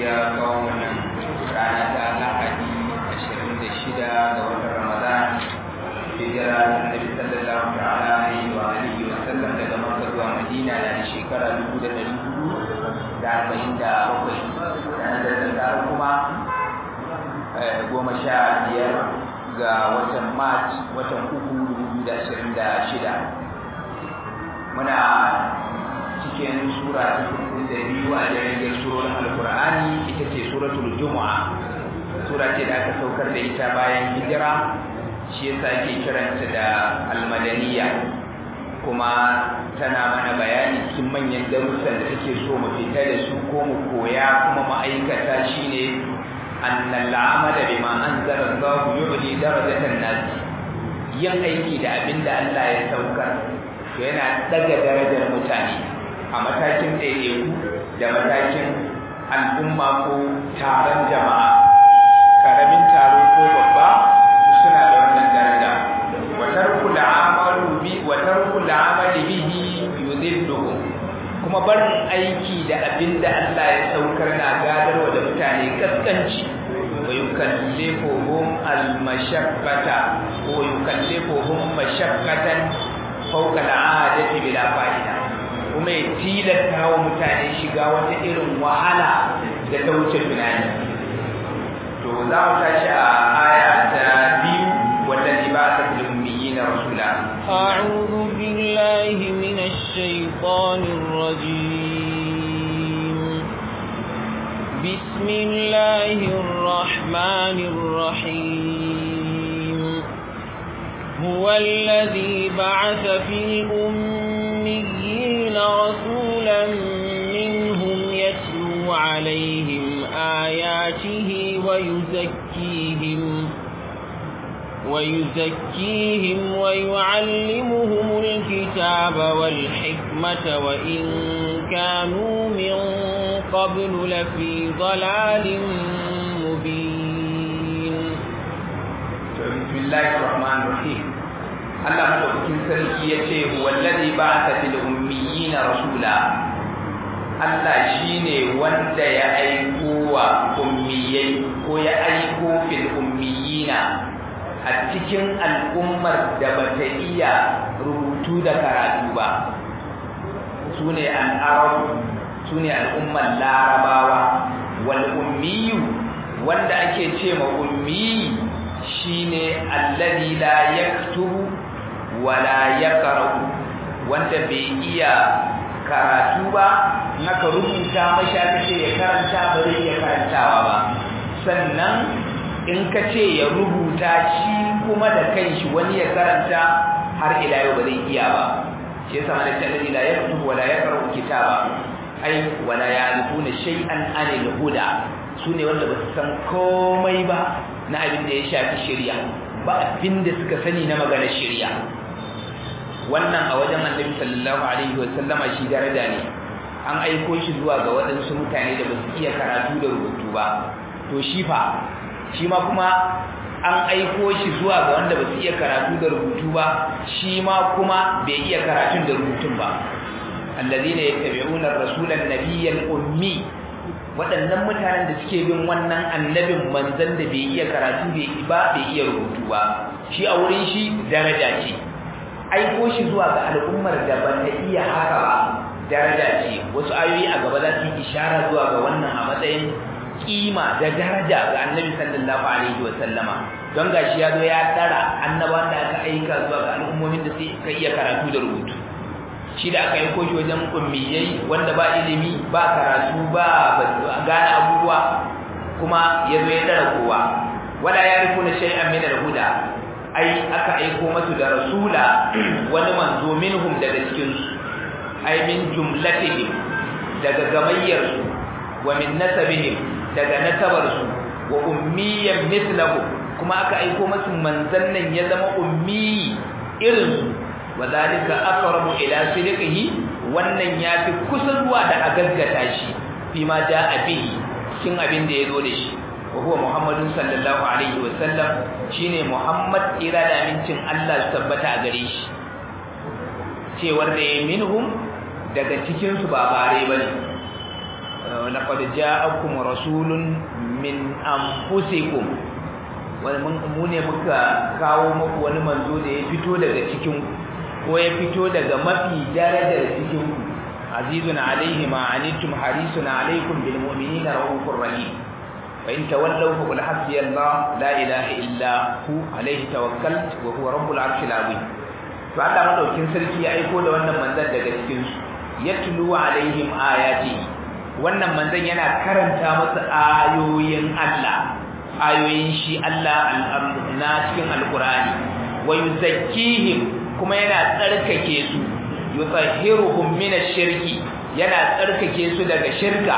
ya kawo wannan rana ta lahadi ashirin da shida ga watan ramadan hijira annabi sallallahu ta'ala alaihi wa alihi wa sallam daga makka zuwa madina na da shekara dubu da ɗari hudu da arba'in da bakwai ranar da ta kuma goma sha biyar ga watan march watan uku dubu biyu da ashirin da shida muna cikin sura ta kuɗi da biyu a jirgin surorin alkur'ani ita ce suratul jumu'a sura ce da aka saukar da ita bayan hijira shi yasa ake kiranta da almadaniya kuma tana mana bayani cikin manyan darussan da take so mu fita da su ko mu koya kuma ma'aikata shine annal amala bima anzala Allah yu'li darajatan nas yin aiki da abinda Allah ya saukar to yana daga darajar mutane a matakin ɗaiɗaiku da matakin al'umma ko taron jama'a karamin taro ko babba suna da wannan daraja wa tarkul amalu bi wa tarkul amali bihi yudilluhum kuma barin aiki da abinda Allah ya saukar na gadarwa da mutane kaskanci wa yukallifuhum al-mashaqqata ko yukallifuhum mashaqqatan fawqa al-'adati bila fa'ida kuma ya tilasta wa mutane shiga wata irin wahala da ta wuce tunani to za mu tashi a aya ta biyu wallazi ba ta fil ummiyin rasula a'udhu billahi minash shaitanir rajim bismillahir rahmanir rahim huwa alladhi ba'atha fil ummiyin rasulan minhum yatlu alaihim آياته ويزكيهم ويزكيهم ويعلمهم الكتاب والحكمة وإن كانوا من قبل لفي ضلال مبين بسم الله الرحمن الرحيم الله مدوكين سركي يتي هو الذي بعث في الأميين رسولا Allah shi ne wanda ya aiko wa ummiyai ko ya aiko fil ummiyina a cikin al'ummar da bata iya rubutu da karatu ba su ne al'arabu su ne al'ummar larabawa wal ummiyu wanda ake ce ma ummi shine alladhi la yaktubu wa la yaqra'u wanda bai iya karatu ba naka rubuta mashi aka ce ya karanta ba zai iya karantawa ba sannan in ka ce ya rubuta shi kuma da kanshi wani ya karanta har ila yau ba zai iya ba shi yasa mana ta ila ya kutubu wala ya karu kitaba ai wala ya alifuna shay'an anil huda sune wanda ba su san komai ba na abin da ya shafi shari'a ba abin da suka sani na maganar shari'a wannan a wajen annabi sallallahu alaihi wa sallama shi daraja ne an aiko shi zuwa ga waɗansu mutane da ba su iya karatu da rubutu ba to shi fa shi ma kuma an aiko shi zuwa ga wanda ba su iya karatu da rubutu ba shi ma kuma bai iya karatun da rubutun ba allazina yattabi'una ar-rasula an-nabiyya ummi waɗannan mutanen da suke bin wannan annabin manzon da bai iya karatu ba bai iya rubutu ba shi a wurin shi daraja ce aiko shi zuwa ga al'ummar da ba ta iya haka ba daraja ce wasu ayoyi a gaba za su yi ishara zuwa ga wannan a matsayin kima da daraja ga annabi sallallahu alaihi wa sallama don gashi ya zo ya dara annabawan da aka aika zuwa ga al'ummomin da sai ka iya karatu da rubutu shi da aka aiko shi wajen ummiyai wanda ba ilimi ba karatu ba gane abubuwa kuma ya zo ya dara kowa wala ya rikuna shay'an min al-huda ai aka aiko masu da rasula wani manzo minhum daga cikin su ai min jumlatihim daga gamayyar su wa min nasabihim daga nasabar su wa ummiyan mithlahu kuma aka aiko masu manzan nan ya zama ummi irin su wa zalika aqrabu ila sidqihi wannan yafi kusa zuwa da a gaggata shi fi ma jaa bihi cikin abin da ya zo da shi وهو محمد صلى الله عليه وسلم shine Muhammad ira da amincin Allah su tabbata a gare shi cewar da minhum daga cikin su ba bare bane laqad ja'akum rasulun min anfusikum wani mu ne muka kawo muku wani manzo da ya fito daga cikin ko ya fito daga mafi darajar cikin ku azizun alaihi ma anittum harisun alaikum bil mu'minina rahufur rahim fa in tawallaw fa qul hasbiyallah la ilaha illa hu alaihi tawakkaltu wa huwa rabbul arshil azim to Allah madaukin sarki ya aiko da wannan manzon daga cikin su yatlu alaihim ayati wannan manzon yana karanta musu ayoyin Allah ayoyin shi Allah na cikin alqur'ani wa yuzakkihim kuma yana tsarkake su yutahhiruhum min ash-shirki yana tsarkake su daga shirka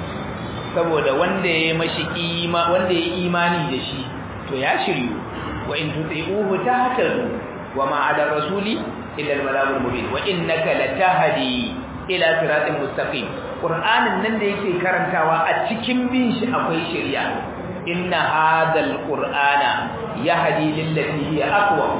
saboda wanda ya mashi ima wanda ya imani da shi to ya shiryu wa in tuti'uhu tahtadu wa ma 'ala rasuli illa al-balagul mubin wa innaka latahdi ila siratin mustaqim qur'anin nan da yake karantawa a cikin bin shi akwai shari'a inna hadal qur'ana yahdi lillati hiya aqwa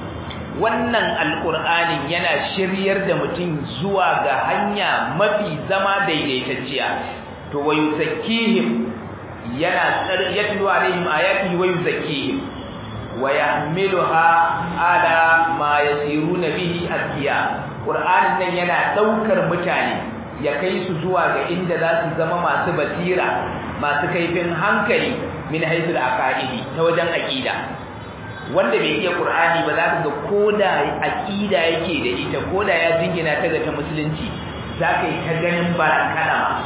wannan alqur'anin yana shiryar da mutum zuwa ga hanya mafi zama daidaitacciya to wayu zakkihim yana yatlu alaihim ayatihi wayu zakkihim wa yahmiluha ala ma yasiruna bihi atqiya qur'anin nan yana daukar mutane ya kai su zuwa ga inda za su zama masu basira masu kaifin hankali min haisul aqaidi ta wajen aqida wanda bai iya qur'ani ba za ka ga koda aqida yake da ita koda ya jingina ta ga ta musulunci za ka yi ta ganin barakalama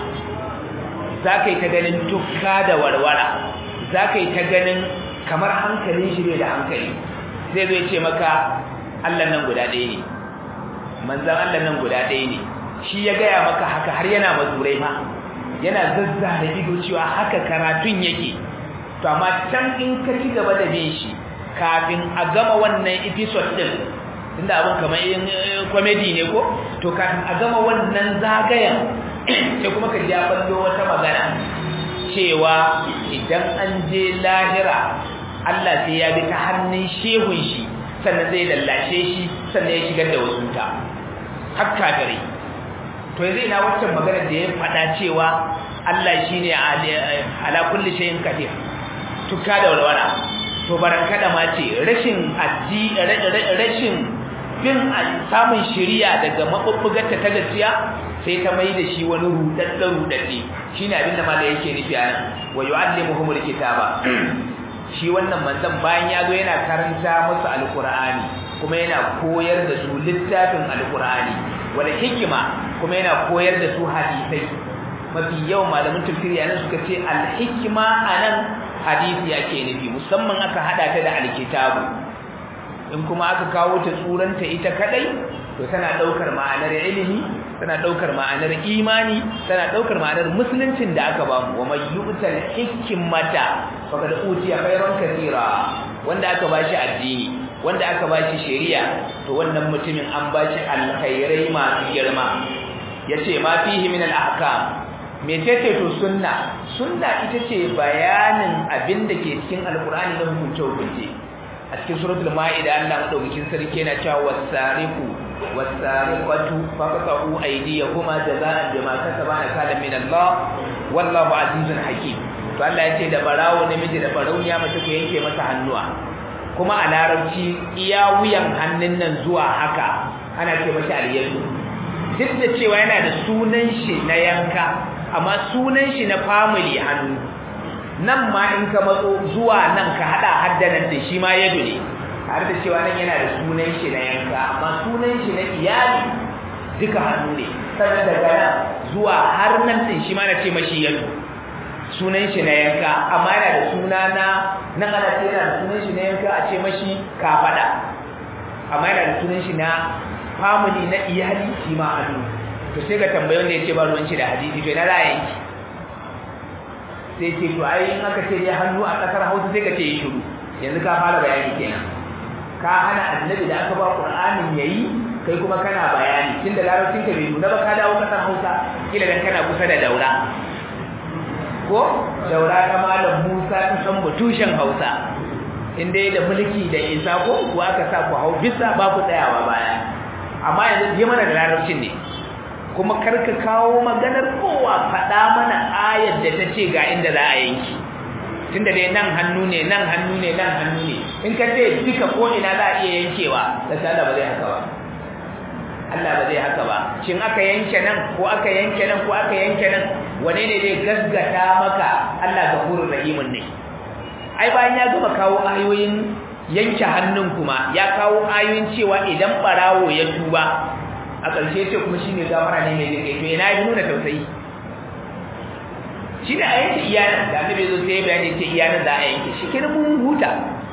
za ka yi ta ganin tukka da warwara za ka yi ta ganin kamar hankalin shi bai da hankali zai zo ce maka Allah nan guda ɗaya ne manzan Allah nan guda ɗaya ne shi ya gaya maka haka har yana mazurai ma yana zazza da ido cewa haka karatun yake to amma can in ka ci gaba da bin shi kafin a gama wannan episode din tunda abin kamar yin comedy ne ko to kafin a gama wannan zagayen sai kuma ka ja ballo wata magana cewa idan an je lahira Allah sai ya bi ta hannun shehun shi sannan zai lallashe shi sannan ya shigar da wasu ta hakka gare to yanzu ina waccan magana da ya faɗa cewa Allah shine ala kulli shay'in qadir tuka da walwala to barankada ma ce rashin addi rashin bin samun shiriya daga mabubbugarta ta gaskiya sai ta mai da shi wani rudadda rudadde shine abinda malai yake nufi anan wa yu'allimuhumul kitaba shi wannan manzon bayan ya zo yana karanta musu alqur'ani kuma yana koyar da su littafin alqur'ani wala hikima kuma yana koyar da su hadisai mafi yawan malamin tafsiri anan suka ce al-hikma anan hadisi yake nufi musamman aka hada ta da alkitabu in kuma aka kawo ta tsuranta ita kadai to tana daukar ma'anar ilimi tana daukar ma'anar imani tana daukar ma'anar musuluncin da aka bamu wa may yu'tal hikmata faqad utiya khairan katira wanda aka bashi addini wanda aka bashi shari'a to wannan mutumin an bashi alkhairai masu girma yace ma fihi min al-ahkam mecece to sunna sunna ita ce bayanin abin da ke cikin alkur'ani na hukunce hukunce a cikin suratul ma'ida Allah madaukakin sarki yana cewa wasariqu wasariqatu faqatu aydiyahuma jazaa'an bima kasaba nakalan min Allah wallahu azizun hakim to Allah yace da barawo namiji da barauniya mace ku yanke masa hannuwa kuma a larabci iya wuyan hannun nan zuwa haka ana ce mashi aliyatu duk da cewa yana da sunan shi na yanka amma sunan shi na family hannu nan ma in ka matso zuwa nan ka hada haddanan da shi ma yado ne har da cewa nan yana da sunan shi na yanka amma sunan shi na iyali duka hannu ne sannan daga nan zuwa har nan din shi ma na ce mashi yado sunan shi na yanka amma yana da suna na nan ana ce yana da sunan shi na yanka a ce mashi kafada amma yana da sunan shi na family na iyali shi ma hannu to sai ka tambayi wanda ya ce ba ruwan shi da hadisi to ina ra'ayin ki sai ce to ai in aka ce dai hannu a kasar Hausa sai ka ce yi shiru yanzu ka fara bayani kenan ka hana annabi da aka ba Qur'anin yayi kai kuma kana bayani tunda larabcin ka bai nuna ba ka dawo kasar Hausa kila dan kana kusa da daura ko daura ta malam Musa ta san tushen Hausa in dai da mulki da isa ko kuwa aka sa ku hau bisa ba ku tsayawa baya amma yanzu je mana da larabcin ne kuma karka kawo maganar kowa faɗa mana ayar da ta ce ga inda za a yanki tunda dai nan hannu ne nan hannu ne nan hannu ne in ka ce duka ko ina za a iya yankewa da Allah ba zai haka ba Allah ba zai haka ba shin aka yanke nan ko aka yanke nan ko aka yanke nan wane ne zai gaskata maka Allah gafurur rahimun ne ai bayan ya gama kawo ayoyin yanke hannun kuma ya kawo ayoyin cewa idan barawo ya tuba a ƙarshe ce kuma shine gafara ne mai zai to ina ya nuna tausayi shi da a yanke iyanan da annabi zo sai bayani ce iyanan za a yanke shi kenan mun huta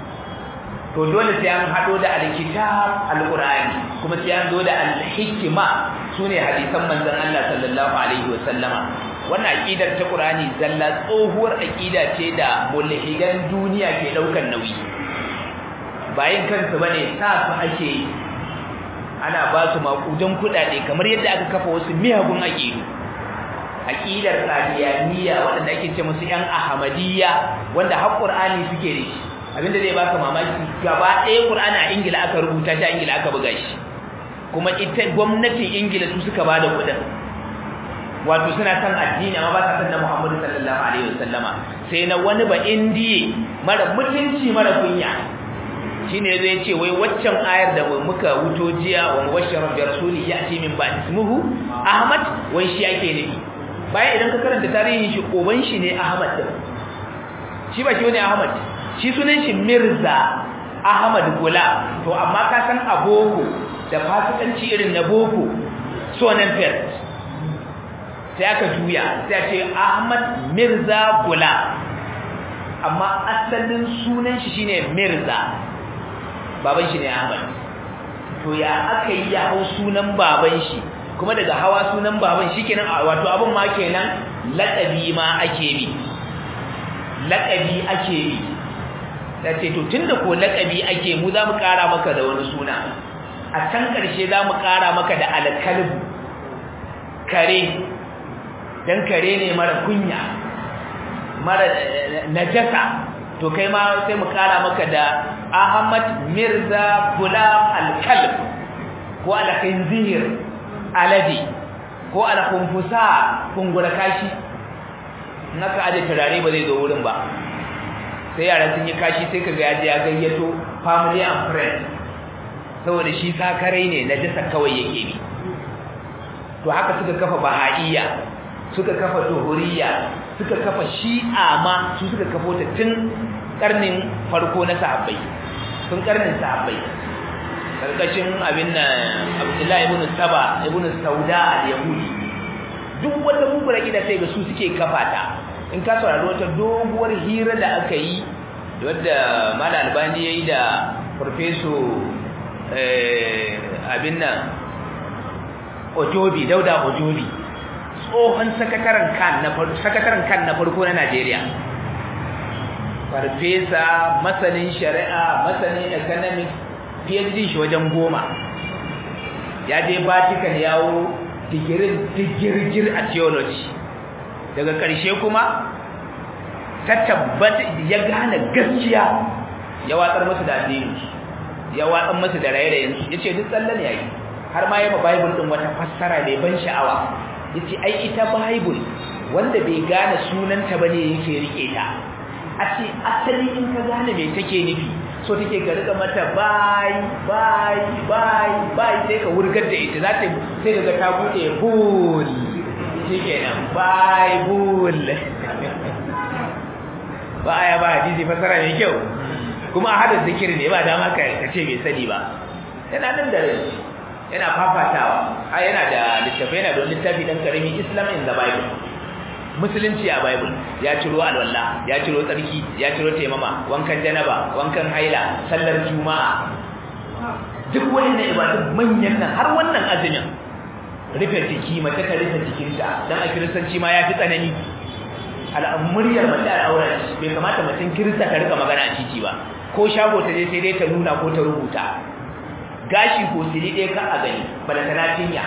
to dole sai an hado da alkitab alqur'ani kuma sai an zo da alhikma sune hadisan manzon Allah sallallahu alaihi wasallama wannan aqidar ta qur'ani zalla tsohuwar aqida ce da mulhidan duniya ke daukan nauyi bayin kansu bane sa su ake ana ba su makudan kudade kamar yadda aka kafa wasu miyagun aqidu aqidar qadiyaniya wanda ake ce musu yan ahmadiyya wanda har qur'ani suke da shi abinda zai baka mamaki gaba ɗaya qur'ani a ingila aka rubuta shi a ingila aka buga shi kuma ita gwamnatin ingila su suka bada kudin wato suna san addini amma ba sa san na muhammadu sallallahu alaihi wasallama sai na wani ba indiye mara mutunci mara kunya shine zai ce wai waccan ayar da muka wuto jiya wa mubashshara bi rasuli yati min ba'd ismuhu ahmad wai shi ake nufi bayan idan ka karanta tarihin shi koban shi ne ahmad din shi ba shi wani ahmad shi sunan shi mirza ahmad gula to amma ka san aboko da fasikanci irin na boko sunan first sai aka juya sai a ce ahmad mirza gula amma asalin sunan shi shine mirza baban shi ne Ahmad to ya aka yi ya hau sunan baban shi kuma daga hawa sunan baban shi kenan wato abin ma kenan laqabi ma ake bi laqabi ake bi dace to tunda ko laqabi ake mu za mu kara maka da wani suna a can karshe za mu kara maka da alkalb kare dan kare ne mara kunya mara najasa to kai ma sai mu kara maka da Ahmad Mirza Gulam Al-Kalb ko Al-Khinzir Aladi ko Al-Khunfusa kungura kashi naka aje turare ba zai zo wurin ba sai yaran sun yi kashi sai kaga yaje ya gayyato family and friends saboda shi sakarai ne na jasa kawai yake bi to haka suka kafa bahaiya suka kafa tuhuriya suka kafa shi'a ma su suka kafo ta tun karnin farko na sahabbai tun karnin sahabbai karkashin abin nan Abdullahi ibn Saba ibn Sauda al-Yahudi duk wanda mubara gida sai ga su suke kafa ta in ka saurari wata doguwar hira da aka yi wadda Malam Albani yayi da Professor eh abin nan Ojobi Dauda Ojobi tsohon sakataren kan na farko sakataren kan na farko na Najeriya farfesa masanin shari'a masanin economics PhD shi wajen goma ya je Vatican yawo digirin digirgir a theology daga ƙarshe kuma ta tabbata ya gane gaskiya ya watsar musu da addini ya watsar musu da raye-rayen su yace duk tsallan yayi har ma yaba bible din wata fassara mai ban sha'awa yace ai ita bible wanda bai gane sunanta bane yake rike ta a ce asali in ka gane me take nufi so take ka rika mata bai bai bai bai sai ka wurgar da ita za ta sai kaga ta bude bul shikenan bai bul ba aya ba hadisi fasara mai kyau kuma a hada zikiri ne ba dama ka ce bai sani ba yana nan da rai yana fafatawa a yana da littafi yana da littafi dan karami Islam in the Bible musulunci a Bible ya ciro alwala ya ciro tsarki ya ciro taimama wankan janaba wankan haila sallar juma'a duk wannan ibadun manyan nan har wannan azumin rufe jiki mace ta rufe jikinta dan a kiristanci ma ya fi tsanani al'amuriyar mace al'aura bai kamata mutum kirista ta rika magana a titi ba ko shago ta je sai dai ta nuna ko ta rubuta gashi ko siri ɗaya ka a gani balantana cinya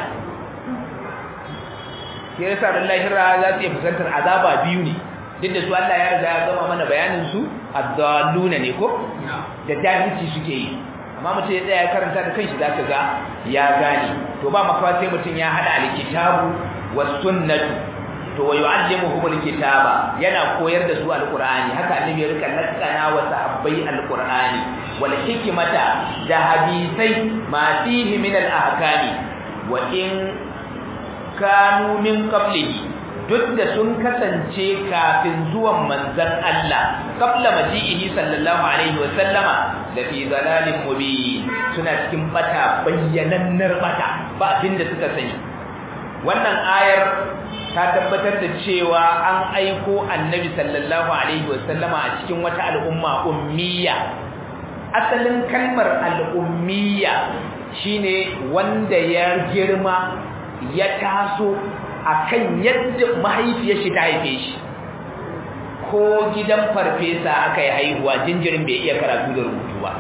sai yasa da lahira za su iya fuskantar azaba biyu ne duk da su Allah ya riga ya gama mana bayanin su addalluna ne ko da jahilci suke yi amma mutum ya tsaya ya karanta da kanshi zaka ga ya gane to ba makawa sai mutum ya hada alkitabu was sunnatu to wa yu'allimuhum alkitaba yana koyar da su alqur'ani haka annabi ya rika nakana wa sahabbai alqur'ani wal hikmata da hadisai ma fihi min al-ahkami wa in kanu min qablihi duk da sun kasance kafin zuwan manzon Allah qabla maji'ihi sallallahu alaihi wa sallama da fi zalalin mubin suna cikin bata bayyanannar bata ba abinda suka sani wannan ayar ta tabbatar da cewa an aiko annabi sallallahu alaihi wa sallama a cikin wata al'umma ummiya asalin kalmar al'ummiya shine wanda ya girma ya taso akan yadda mahaifiyar shi ta haife shi ko gidan farfesa aka yi haihuwa jinjirin bai iya karatu da rubutu ba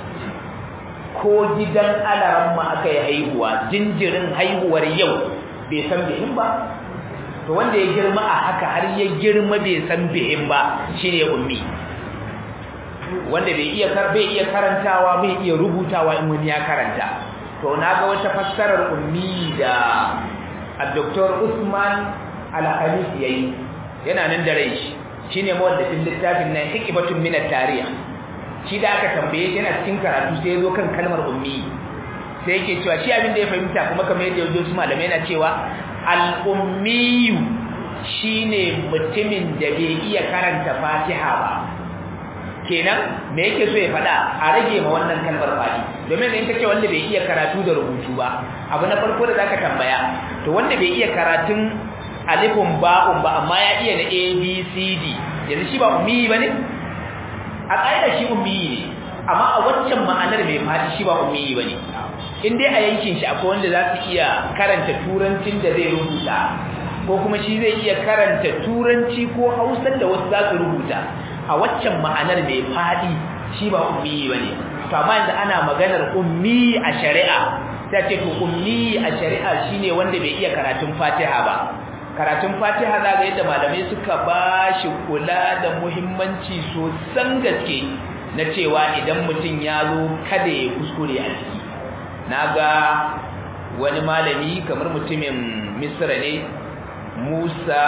ko gidan alaramma aka yi haihuwa jinjirin haihuwar yau bai san bihin ba to wanda ya girma a haka har ya girma bai san bihin ba shine ummi wanda bai iya bai iya karantawa bai iya rubutawa in wani ya karanta to naga wata fassarar ummi da Dr. Usman Al-Khamis yayi yana nan da rai shi shine mawallafin littafin nan hikmatun min at-tarikh shi da aka tambaye shi yana cikin karatu sai ya zo kan kalmar ummi sai yake cewa shi abin da ya fahimta kuma kamar yadda yaji su malamai yana cewa al-ummi shine mutumin da bai iya karanta Fatiha ba kenan me yake so ya faɗa a rage ma wannan kalmar fadi domin in kace wanda bai iya karatu da rubutu ba abu na farko da zaka tambaya to wanda bai iya karatun alifun ba'un ba amma ya iya na abcd yanzu shi ba ummi bane a ƙa'ida shi ummi ne amma a waccan ma'anar mai fadi shi ba ummi bane in dai a yankin shi akwai wanda za su iya karanta turancin da zai rubuta ko kuma shi zai iya karanta turanci ko hausar da wasu za su rubuta a waccan ma'anar mai fadi shi ba ummi bane to amma yanzu ana maganar ummi a shari'a ta ce to ummi a shari'a shine wanda bai iya karatun Fatiha ba karatun Fatiha za ga yadda malamai suka bashi kula da muhimmanci sosan gaske na cewa idan mutum ya zo kada ya kuskure a ciki naga wani malami kamar mutumin Misra ne Musa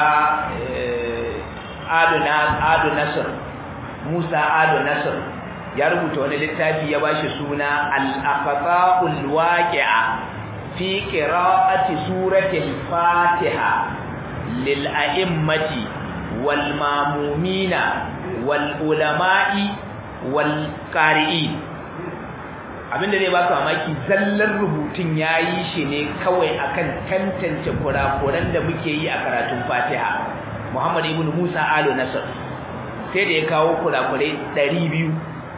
Adu Nasir Musa Ado Nasir ya rubuta wani littafi ya bashi suna Al-Aqsa'ul Waqi'a fi qira'ati surati al-Fatiha lil a'immati wal mamumina wal ulama'i wal qari'in abinda zai baka mamaki zallar rubutun yayi shi ne kawai akan tantance kurakuran da muke yi a karatun Fatiha Muhammad ibn Musa Alo Nasir sai da ya kawo kurakurai biyu.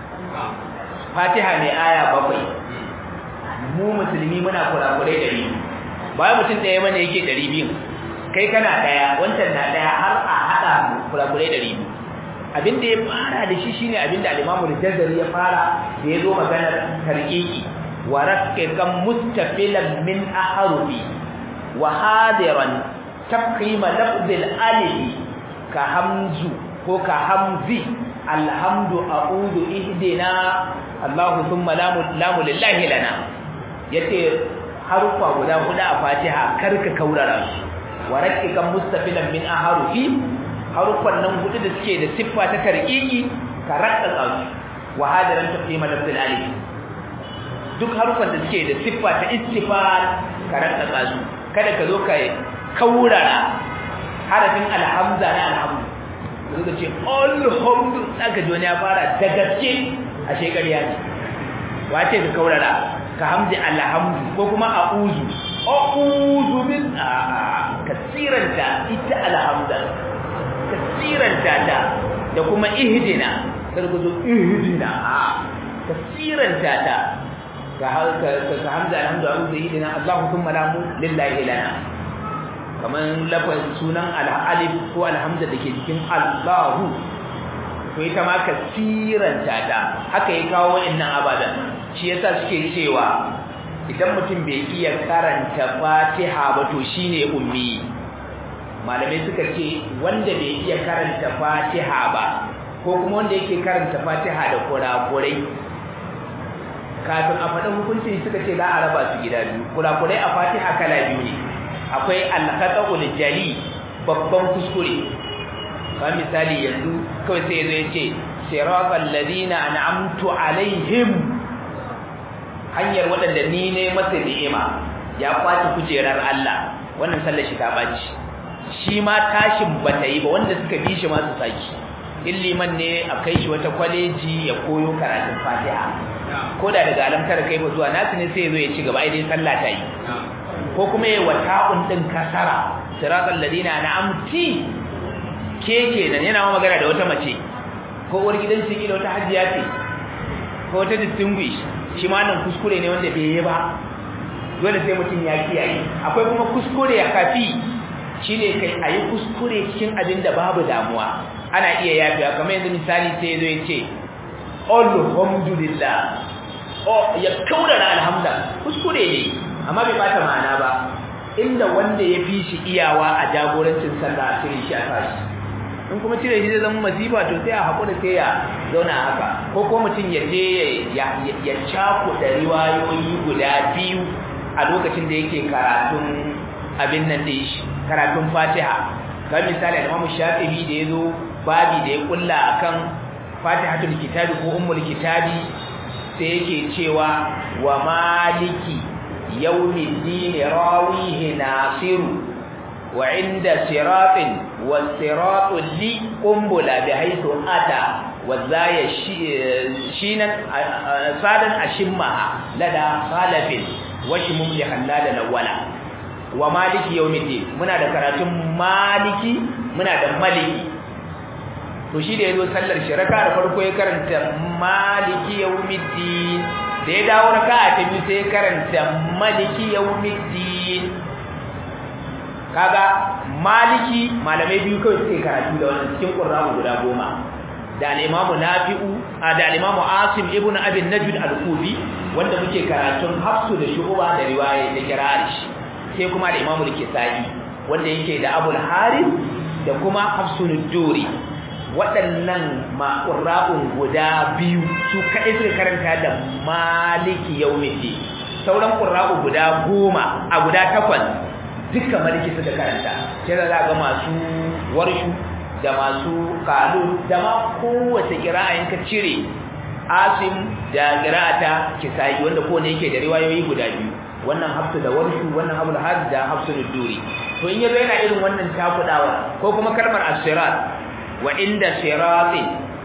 Fatiha ne aya bakwai mu musulmi muna kurakurai ɗari bayan mutum ɗaya mana yake ɗari biyu kai kana ɗaya wancan na ɗaya har a haɗa kurakurai ɗari biyu abinda ya fara da shi shine abinda al-Imam al-Jazari ya fara da ya zo maganar tarqiqi wa raqiqan mustafilan min ahrufi wa hadiran taqima lafz al-alif ka hamzu ko ka hamzi alhamdu a'udhu ihdina Allahu thumma lamu lamu lillahi lana yace harufa guda huda a Fatiha karka kaurara su warakikan mustafilan min ahrufi harufan nan hudu da suke da siffa ta tarqiqi ka rakka su wa hadaran taqima lafzul alif duk harufan da suke da siffa ta istifal ka rakka su kada ka zo ka kaurara harafin alhamza na alhamdu suka ce alhamdu aka ji wani ya fara da gaske a shekariya ne wace ka kaurara ka hamdi alhamdu ko kuma a'uzu a'uzu min a kasiranta ita alhamda kasiranta ta da kuma ihdina kada ku zo ihdina a kasiranta ta ka ka hamza alhamdu a'uzu ihdina Allahu thumma lamu lillahi lana kaman lafaz sunan al-alif ko alhamza dake cikin Allahu to ita ma kasiranta ta haka ya kawo wa'annan abadan shi yasa suke cewa idan mutum bai iya karanta Fatiha ba to shine ummi malamai suka ce wanda bai iya karanta Fatiha ba ko kuma wanda yake karanta Fatiha da kurakurai kafin a faɗin hukuncin suka ce za a raba su gida biyu kurakurai a fatiha kala biyu ne akwai alkhata'ul jali babban kuskure ba misali yanzu kawai sai zai ce siratal ladina an'amtu alaihim hanyar waɗanda ni ne masa ni'ima ya kwace kujerar Allah wannan sallar shi ta baci shi ma tashin bata yi ba wanda suka bi shi ma su saki illiman ne a kai shi wata kwaleji ya koyo karatun Fatiha ko da daga alamtar kai ba zuwa nasu ne sai ya zo ya ci gaba ai dai sallah ta yi ko kuma ya wata'un din kasara siratal ladina an'amti ke kenan yana ma magana da wata mace ko uwar gidan shi kila wata hajjiya ce ko wata distinguish shi ma nan kuskure ne wanda bai yi ba dole sai mutum ya kiyaye akwai kuma kuskure ya kafi shine kai ayi kuskure cikin abin da babu damuwa ana iya yafiya kamar yanzu misali sai zo ya ce alhamdulillah oh ya kaurara alhamda kuskure ne amma bai bata ma'ana ba inda wanda ya fi shi iyawa a jagorancin sallah a cire shi a tashi in kuma cire shi zai zama masifa to sai a haƙura sai ya zauna haka ko ko mutum ya je ya cakuɗa riwayoyi guda biyu a lokacin da yake karatun abin nan da shi karatun fatiha ga misali da mamu shafi'i da ya zo babi da ya kulla akan fatihatul kitabi ko ummul kitabi sai yake cewa wa maliki yawmiddin rawihi nasiru wa inda siratin wasiratu li qumbula bi haythu ata wa zaya shinan sadan ashimmaha lada khalafin wa shimum li halala lawala wa maliki yawmiddin muna da karatun maliki muna da maliki to shi da yazo sallar shi raka da farko ya karanta maliki yawmiddin da ya dawo raka ta biyu sai ya karanta maliki yawmiddin kaga maliki malamai biyu kawai suke karatu da wannan cikin qur'ani guda goma da al-imamu nafi'u da al-imamu asim ibn abi najd al-kufi wanda muke karatun hafsu da shu'ba da riwaya da kirari sai kuma da imamu al-kisai wanda yake da abul harith da kuma hafsun duri waɗannan ma'urra'un guda biyu su kaɗai suka karanta da maliki yaumiti sauran ƙurra'u guda goma a guda takwas duka maliki suka karanta sai da za ga masu warshu da masu kalu da ma kowace ƙira'a ka cire asim da ƙira'ata kisayi wanda kowane yake da riwayoyi guda biyu wannan hafsu da warshu wannan abul hadi da hafsu duri to in yazo yana irin wannan takudawa ko kuma kalmar as-sirat wa inda sirati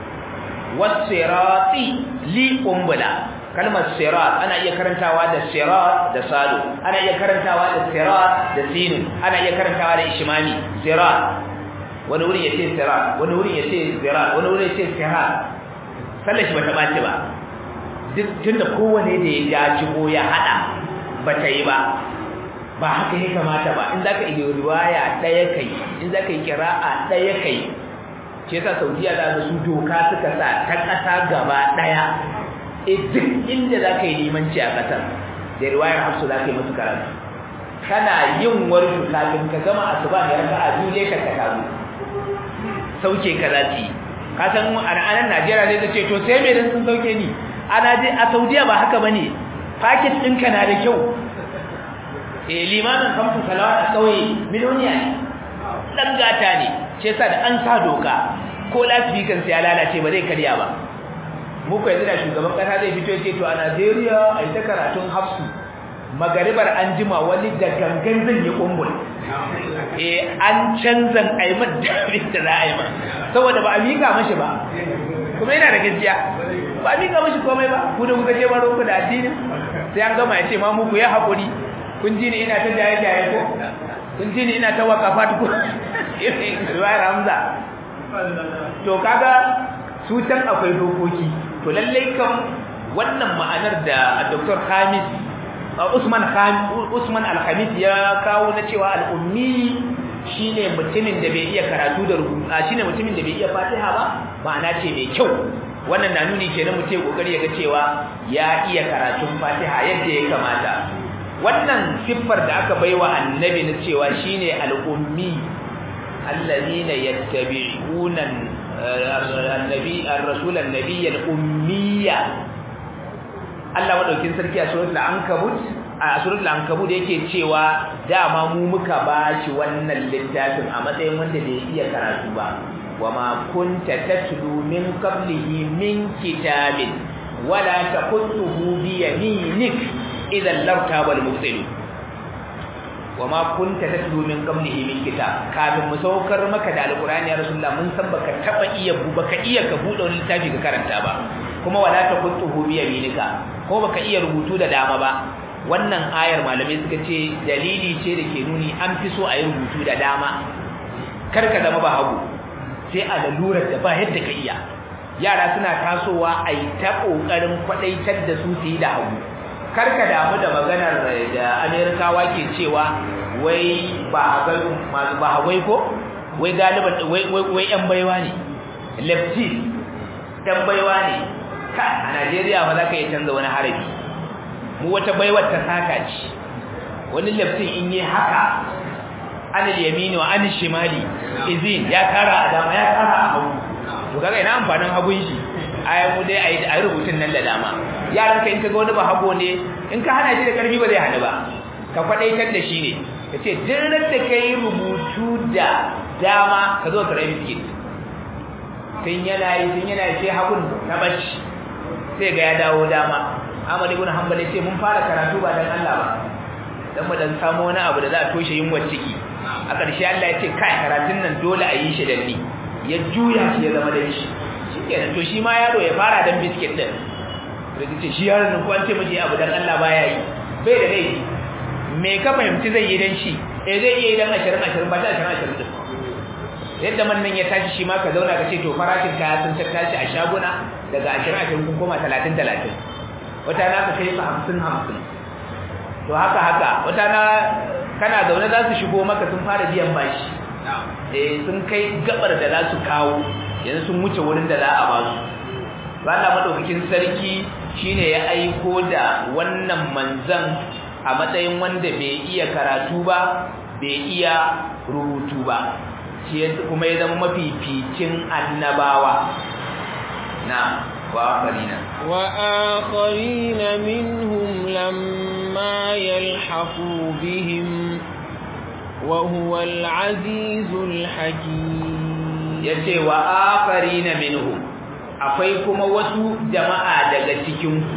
was-sirati li umbula kalmar sirat ana iya karantawa da sirat da salu ana iya karantawa da sirat da sinu ana iya karantawa da ishmami sirat wani wuri yace sirat wani wuri yace sirat wani wuri yace sirat sallar shi bata bace ba duk tunda kowane da ya jaji ko ya hada bata yi ba ba haka ya kamata ba in zaka yi riwaya daya kai in zaka yi qira'a daya kai ce yasa Saudiya da su doka suka sa ta kasa gaba daya e duk inda zaka yi limanci a kasar da riwayar Hafsu zaka yi musu karatu kana yin warku kafin ka gama asuba ne raka'a biyu ne ka taru sauke ka zaki ka san a ranar Najeriya zai ce to sai me dan sun sauke ni ana je a Saudiya ba haka bane package ɗinka na da kyau eh limamin kamfu salawat a kauye miliyoniya ne dan gata ne ce yasa da an sa doka ko lasbikan sai ya lalace ba zai karya ba mu ko yanzu da shugaban kasa zai fito ce to a Najeriya ai ta karatun hafsu magaribar an jima wani da gangan zan yi kumbul eh an canzan aiman da da za a yi ma saboda ba a mika mashi ba kuma yana da gaskiya ba a mika mashi komai ba ku da kuka je baro ku da addini sai an gama ya ce ma muku ya haƙuri kun ji ni ina ta jaye jaye ko kun ji ni ina ta wakafa ko riwayar hamza to kaga su can akwai dokoki to lallai kan wannan ma'anar da Dr. Hamis Usman Usman Al-Khamis ya kawo na cewa al-ummi shine mutumin da bai iya karatu da rubutu shine mutumin da bai iya Fatiha ba ma'ana ce mai kyau wannan na nuni kenan mutum kokari ya ga cewa ya iya karatun Fatiha yadda ya kamata wannan siffar da aka baiwa annabi na cewa shine al-ummi alladhina yattabi'una النبي الرسول النبي الأمية Allah madaukin sarki a suratul ankabut a suratul ankabut yake cewa dama mu muka bashi wannan littafin a matsayin wanda bai iya karatu ba wama kunta tatlu min qablihi min kitabin wala taqutuhu bi yaminik idan lartabal mubtilun wama kunta tatlu min qablihi min kitab kafin mu saukar maka da alqur'ani ya rasulullah mun san baka taba iya baka iya ka bude wani littafi ka karanta ba kuma wala taqutuhu bi yaminika ko baka iya rubutu da dama ba wannan ayar malamai suka ce dalili ce da ke nuni an fi so a yi rubutu da dama kar ka zama ba hagu sai a lalurar da ba yadda ka iya yara suna tasowa a yi ta ƙoƙarin kwaɗaitar da su su yi da hagu kar ka damu da maganar da amerikawa ke cewa wai ba ba hawai ko wai galiban wai yan baiwa ne lefty dan baiwa ne ka a najeriya ba za ka iya canza wani harafi mu wata baiwar ta saka ce wani leftin in yi haka anil yamini wa anil shimali izin ya tara a dama ya tara a hagu to kaga ina amfanin hagun shi ai mu dai ayi ayi rubutun nan da dama yaran ka in kaga wani ba hago ne in ka hana shi da karfi ba zai hana ba ka kwadaitar da shi ne kace dirrar da kai rubutu da dama ka zo ka rabi biskit tun yana yi tun yana yi sai hagun ta bacci sai ga ya dawo dama Ahmad ibn Hanbal ya ce mun fara karatu ba dan Allah ba dan mu dan samu wani abu da za a toshe yunwar ciki a ƙarshe Allah ya ce kai karatun nan dole a yi shi da ni ya juya shi ya zama da shi shikenan to shi ma yaro ya fara dan biskit din da ce shi yaron nan ko an ce miji abu dan Allah baya yi bai da laifi me ka fahimci zai yi dan shi eh zai iya yi dan 20 20 ba ta 20 20 din yadda man nan ya tashi shi ma ka zauna ka ce to farashin kaya sun tashi a shaguna daga 20 20 kun koma 30 30 wata na ka kai su 50 50 to haka haka wata na kana zaune za su shigo maka sun fara biyan bashi eh sun kai gabar da za su kawo yanzu sun wuce wurin da za a ba su Allah madaukakin sarki shine ya aiko da wannan manzan a matsayin wanda bai iya karatu ba bai iya rubutu ba shi kuma ya zama mafificin annabawa na وآخرين وآخرين منهم لما يلحقوا بهم وهو العزيز الحكيم yace wa akharina minhum akwai kuma wasu jama'a daga cikin ku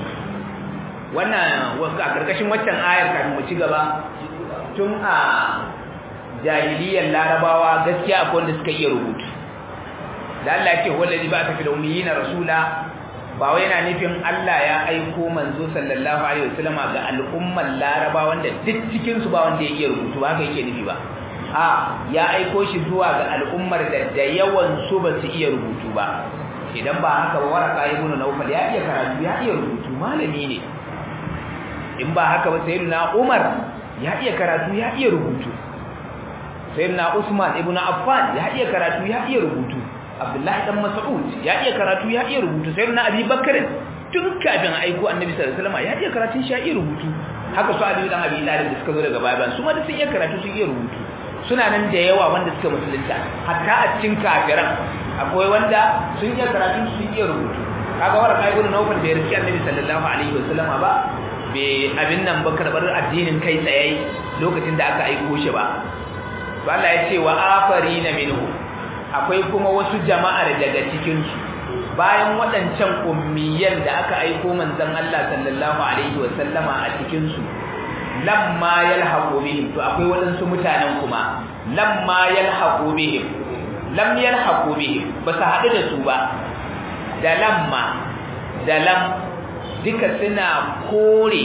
wannan a karkashin waccan ayar kan mu ci gaba tun a jahiliyyar larabawa gaskiya akwai wanda suka iya rubutu da Allah ya ce wallazi ba ta fi da ummiyina rasula ba wai yana nufin Allah ya aiko manzo sallallahu alaihi wasallama ga al'ummar Laraba wanda duk cikin su ba wanda ya iya rubutu ba haka yake nufi ba a ya aiko shi zuwa ga al'ummar da da yawan su ba su iya rubutu ba idan ba haka ba waraka ibn Nawfal ya iya karatu ya iya rubutu malami ne in ba haka ba sayyidina Umar ya iya karatu ya iya rubutu sayyidina Usman ibn Affan ya iya karatu ya iya rubutu Abdullahi dan Mas'ud ya iya karatu ya iya rubutu sai na Abi Bakr tun kafin aiko Annabi sallallahu alaihi wasallam ya iya karatun shi ya iya rubutu haka su Ali dan Abi Talib da suka zo daga bayan su ma da sun iya karatu sun iya rubutu suna nan da yawa wanda suka musulunta hatta a cikin kafiran akwai wanda sun iya karatu sun iya rubutu kaga waraka ibn Nawfal da ya riski Annabi sallallahu alaihi wasallam ba bai abin nan ba karbar addinin kai tsaye lokacin da aka aiko shi ba to Allah ya ce wa afarina minhu akwai kuma wasu jama'ar daga cikinsu bayan waɗancan ummiyan da aka aiko manzon Allah sallallahu alaihi wa sallama a cikinsu lamma yalhaqu bihim to akwai waɗansu mutanen kuma lamma yalhaqu bihim lam yalhaqu bihim ba su haɗu da su ba da lamma da lam duka suna kore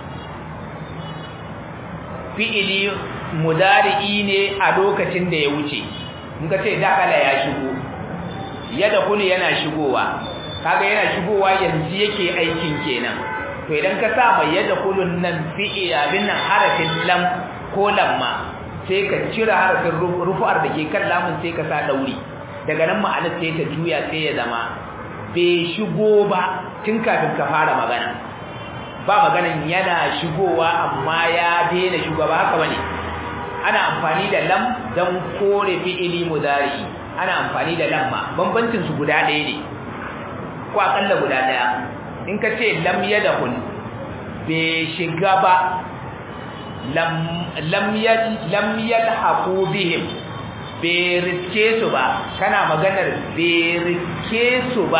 fi'ili mudari'i ne a lokacin da ya wuce muka ce dakala ya shigo yada kunu yana shigowa kaga yana shigowa yanzu yake aikin kenan to idan ka sa mai yada kulun nan fi'i abin nan harafin lam ko lamma sai ka cire harafin rufu'ar da ke kan lamun sai ka sa dauri daga nan ma'anar sai ta juya sai ya zama bai shigo ba tun kafin ka fara magana ba maganan yana shigowa amma ya daina shigowa ba haka bane ana amfani da lam don kore fi'ili mudari ana amfani da lamma bambancin su guda ɗaya ne ko akalla guda ɗaya in ka ce lam yadahul bai shiga ba lam yalhaqu bihim bai riske su ba kana maganar bai riske su ba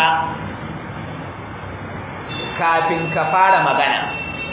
kafin ka fara magana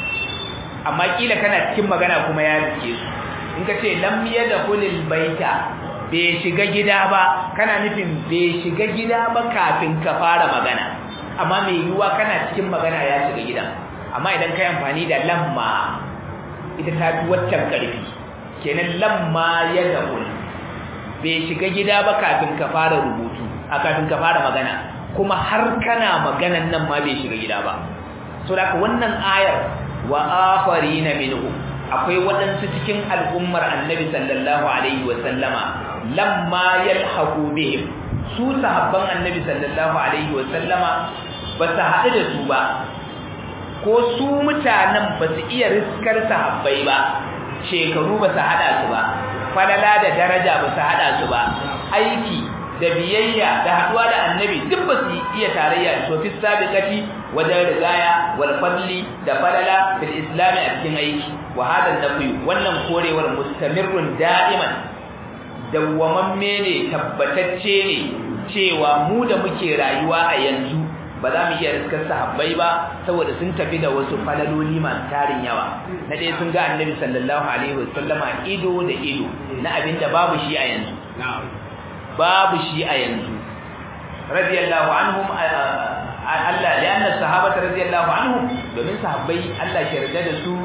amma kila kana cikin magana kuma ya riske su in ka ce lam yadkhulul baita bai shiga gida ba kana nufin bai shiga gida ba kafin ka fara magana amma mai yiwuwa kana cikin magana ya shiga gidan amma idan kai amfani da lamma ita ta fi waccan karfi kenan lamma ya dahul bai shiga gida ba kafin ka fara rubutu a kafin ka fara magana kuma har kana maganan nan ma bai shiga gida ba so da wannan ayar wa akharina minhu akwai waɗansu cikin al'ummar annabi sallallahu alaihi wa sallama lamma yalhaqu bihim su sahabban annabi sallallahu alaihi wa sallama ba su haɗu da su ba ko su mutanen ba su iya riskar sahabbai ba shekaru ba su haɗa su ba falala da daraja ba su haɗa su ba aiki da biyayya da haɗuwa da annabi duk ba su iya tarayya da sofi sabiqati wajen rigaya wal fadli da falala fil islami a cikin aiki wa hada nafi wannan korewar mustamirrun da'iman dawwamamme ne tabbatacce ne cewa mu da muke rayuwa a yanzu ba za mu iya riskar sahabbai ba saboda sun tafi da wasu falaloli masu tarin yawa na ɗaya sun ga annabi sallallahu alaihi wasallama ido da ido na abin da babu shi a yanzu babu shi a yanzu radiyallahu anhum Allah da annas sahabata radiyallahu anhum domin sahabbai Allah ya yarda da su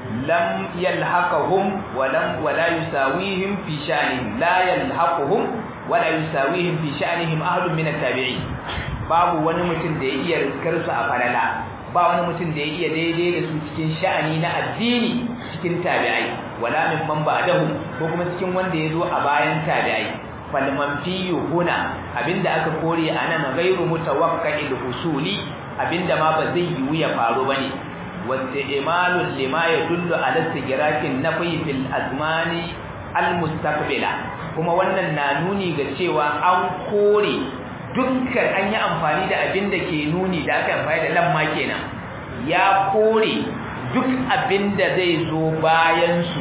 lam yalhaqahum wa lam wa la yusawihim fi sha'nihim la yalhaquhum wa la yusawihim fi sha'nihim ahadun min at-tabi'in babu wani mutum da ya iya riskar su a falala ba wani mutum da ya iya daidai da su cikin sha'ani na addini cikin tabi'ai wala min man ba'dahu ko kuma cikin wanda ya zo a bayan tabi'ai falman fiyu huna abinda aka kore a nan gairu mutawakkil husuli abinda ma ba zai yiwu ya faru bane wasta imalul lima yadullu ala sigirakin nafi fil azmani al mustaqbila kuma wannan na nuni ga cewa an kore dukkan an yi amfani da abinda ke nuni da aka amfani da lamma kenan ya kore duk abinda zai zo bayan su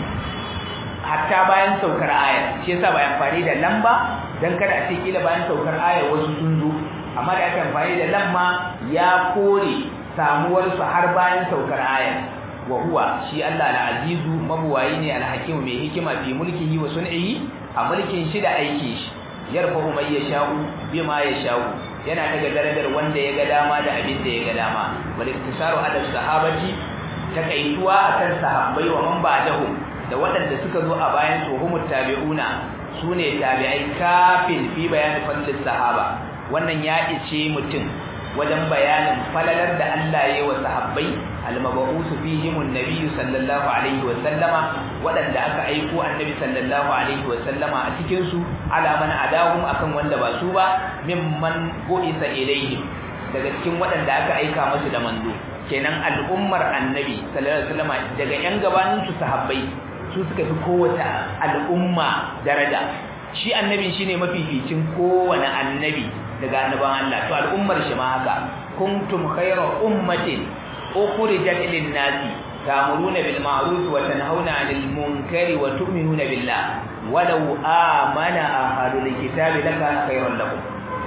hatta bayan saukar ayar shi yasa ba amfani da lamba dan kada a ce kila bayan saukar ayar wasu sun zo amma da aka amfani da lamma ya kore samuwar su har bayan saukar ayar wa huwa shi Allah al-azizu mabuwayi ne al-hakim mai hikima fi mulkihi wa sun'ihi a mulkin shi da aiki shi yarfa'u may yasha'u bima yasha'u yana daga darajar wanda ya ga dama da abin da ya ga dama wal iktisaru ala sahabati takaituwa akan sahabbai wa man ba'dahum da waɗanda suka zo a bayan su humut tabi'una sune tabi'ai kafin fi bayanin fadlis sahaba wannan ya ice mutum wajen bayanin falalar da Allah ya yi wa sahabbai almabu'usu fihim annabi sallallahu alaihi wa sallama waɗanda aka aiko annabi sallallahu alaihi wa sallama a cikin su ala man adahum akan wanda ba su ba mimman bu'isa ilaihim daga cikin waɗanda aka aika musu da manzo kenan al'ummar annabi sallallahu alaihi wa sallama daga yan gabanin su sahabbai su suka fi kowace al'umma daraja shi annabin shine mafificin kowane annabi daga annaban Allah to al'ummar shi ma haka kuntum khayra ummatin ukhrijat lin-nasi ta'muruna bil ma'ruf wa tanhauna 'anil munkari wa tu'minuna billah walau amana ahadul kitabi lakana khayran lakum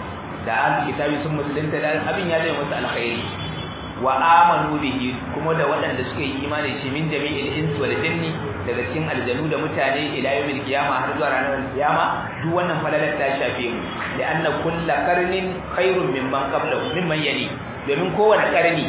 da ahlul kitabi sun musulunta da abin ya zai musu alkhairi wa amanu bihi kuma da waɗanda suka yi imani shi min jami'il insi wal jinni daga cikin aljanu da mutane ila yawmil qiyama har zuwa ranar qiyama duk wannan falalar ta shafe mu da anna kullu qarnin khairun mimman qablahu mimman yali domin kowane karni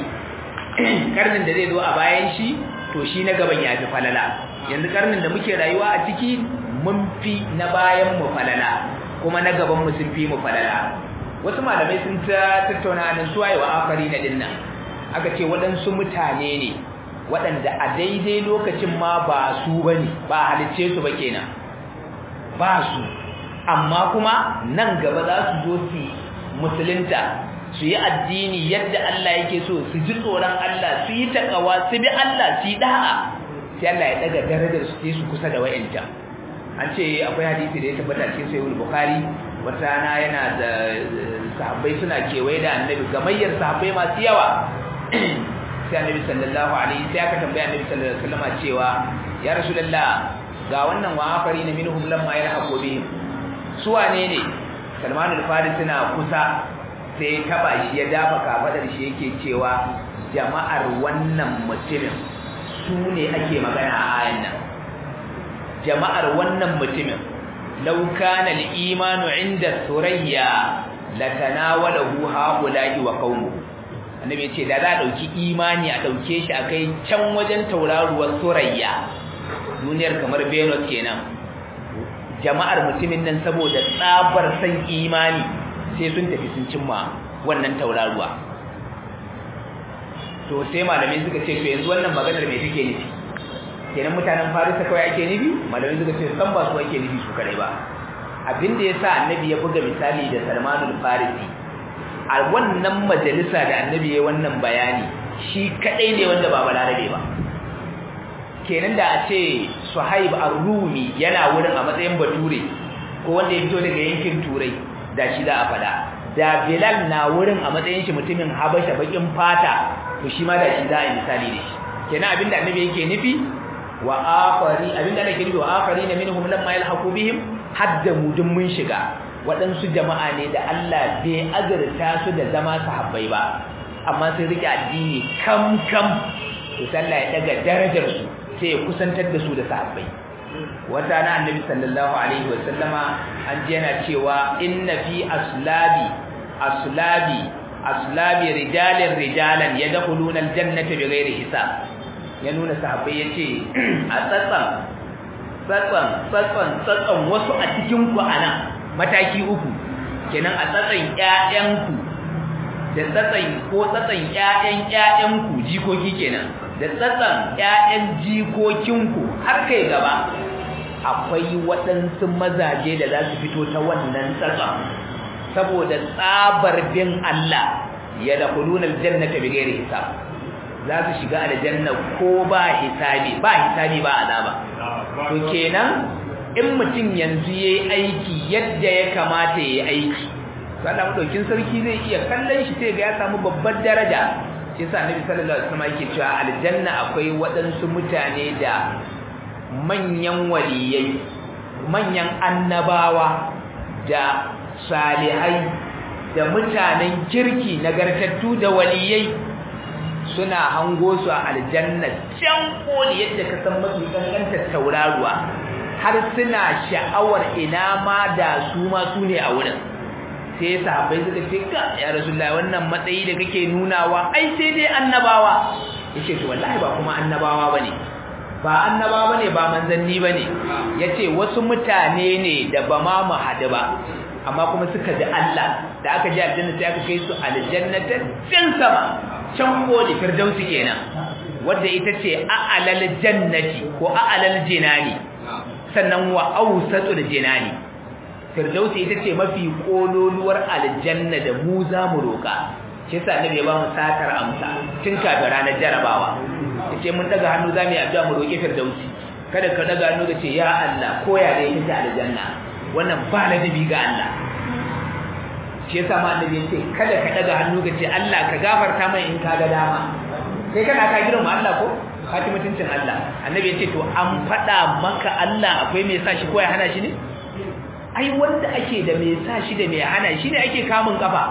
karnin da zai zo a bayan shi to shi na gaban ya fi falala yanzu karnin da muke rayuwa a ciki mun fi na bayan mu falala kuma na gaban mu sun fi mu falala wasu malamai sun ta tattauna nan suwaye wa afari na dinnan aka ce waɗansu mutane ne waɗanda a daidai lokacin ma ba su ba ne ba halicce su ba kenan ba su amma kuma nan gaba za su zo su musulunta su yi addini yadda Allah yake so su ji tsoron Allah su yi takawa su bi Allah su yi da'a sai Allah ya daga darajar su su kusa da wa'inta an ce akwai hadisi da ya tabbata cikin sahih bukhari wata rana yana da sahabbai suna kewaye da annabi gamayyar sahabbai masu yawa sai annabi sallallahu alaihi sai aka tambaya annabi sallallahu alaihi wasallam cewa ya rasulullah ga wannan wa afari na minhum lamma yalhaqu bihim su wane ne Salman al-Farisi na kusa sai taba shi ya dafa kafadar shi yake cewa jama'ar wannan mutumin su ne ake magana a ayan nan jama'ar wannan mutumin law kana al-imanu inda surayya latanawalahu haula'i wa qaumuhu annabi yace da za a dauki imani a dauke shi akai can wajen tauraruwar surayya duniyar kamar Venus kenan jama'ar mutumin nan saboda tsabar san imani sai sun tafi sun cimma wannan tauraruwa to sai malamai suka ce to yanzu wannan maganar me take nufi kenan mutanen Farisa kawai ake nufi malamai suka ce san ba su ake nufi su kadai ba abin da yasa annabi ya buga misali da Salmanul Farisi a wannan majalisa da annabi ya wannan bayani shi kadai ne wanda ba balarabe ba kenan da a ce Suhaib ar-Rumi yana wurin a matsayin bature ko wanda ya fito daga yankin Turai da shi za a fada da Bilal na wurin a matsayin shi mutumin Habasha bakin fata to shi ma da shi za a yi misali da shi kenan abinda annabi yake nufi wa akhari abinda nake nufi wa akhari na minhum lamma yalhaqu bihim hadda mudun mun shiga waɗansu jama'a ne da Allah bai azurta su da zama sahabbai ba amma sun rike addini kam kam to sallah ya daga darajar su sai ya kusantar da su da sahabbai wata na annabi sallallahu alaihi wa sallama an ji yana cewa inna fi aslabi aslabi aslabi rijalin rijalan yadkhuluna aljannata bighairi hisab ya nuna sahabbai yace a tsatsan tsatsan tsatsan tsatsan wasu a cikin ku ana mataki uku kenan a tsatsan ƴaƴanku da tsatsan ko tsatsan ƴaƴan ƴaƴanku jikoki kenan da tsatsan ƴaƴan jikokinku har kai gaba akwai waɗansu mazaje da za su fito ta wannan tsatsan saboda tsabar bin Allah ya da kulunal jannata bighairi hisab za su shiga aljanna ko ba hisabi ba hisabi ba azaba to kenan in mutum yanzu yayi aiki yadda ya kamata yayi aiki Allah madaukin sarki zai iya kallon shi sai ga ya samu babbar daraja shi yasa Annabi sallallahu alaihi wasallam yake cewa aljanna akwai waɗansu mutane da manyan waliyai manyan annabawa da salihai da mutanen kirki nagartattu da waliyai suna hango su a aljanna can koli yadda ka san mafi kankantar tauraruwa har suna sha'awar ina ma da su ma su ne a wurin sai sahabbai suka ce ga ya rasulullahi wannan matsayi da kake nunawa ai sai dai annabawa yace to wallahi ba kuma annabawa bane ba annabawa bane ba manzanni bane yace wasu mutane ne da ba ma mu hadu ba amma kuma suka ji Allah da aka ji aljanna sai aka kai su aljannata can sama can koli firdausi kenan wadda ita ce a'alal jannati ko a'alal jinani sannan wa awsatul jinani firdausi ita ce mafi kololuwar aljanna da mu za mu roka shi yasa annabi ya ba mu satar amsa tun kafin ranar jarabawa yace mun daga hannu za mu yi addu'a mu roki firdausi kada ka daga hannu ka ce ya Allah ko ya da yake aljanna wannan ba ladabi ga Allah shi yasa ma annabi yace kada ka daga hannu ka ce Allah ka gafarta mai in ka ga dama sai kana ka girma Allah ko ka ci mutuncin Allah annabi yace to an fada maka Allah akwai mai sa shi ko ya hana shi ne ai wanda ake da mai sa shi da mai hana shi ne ake kamun kafa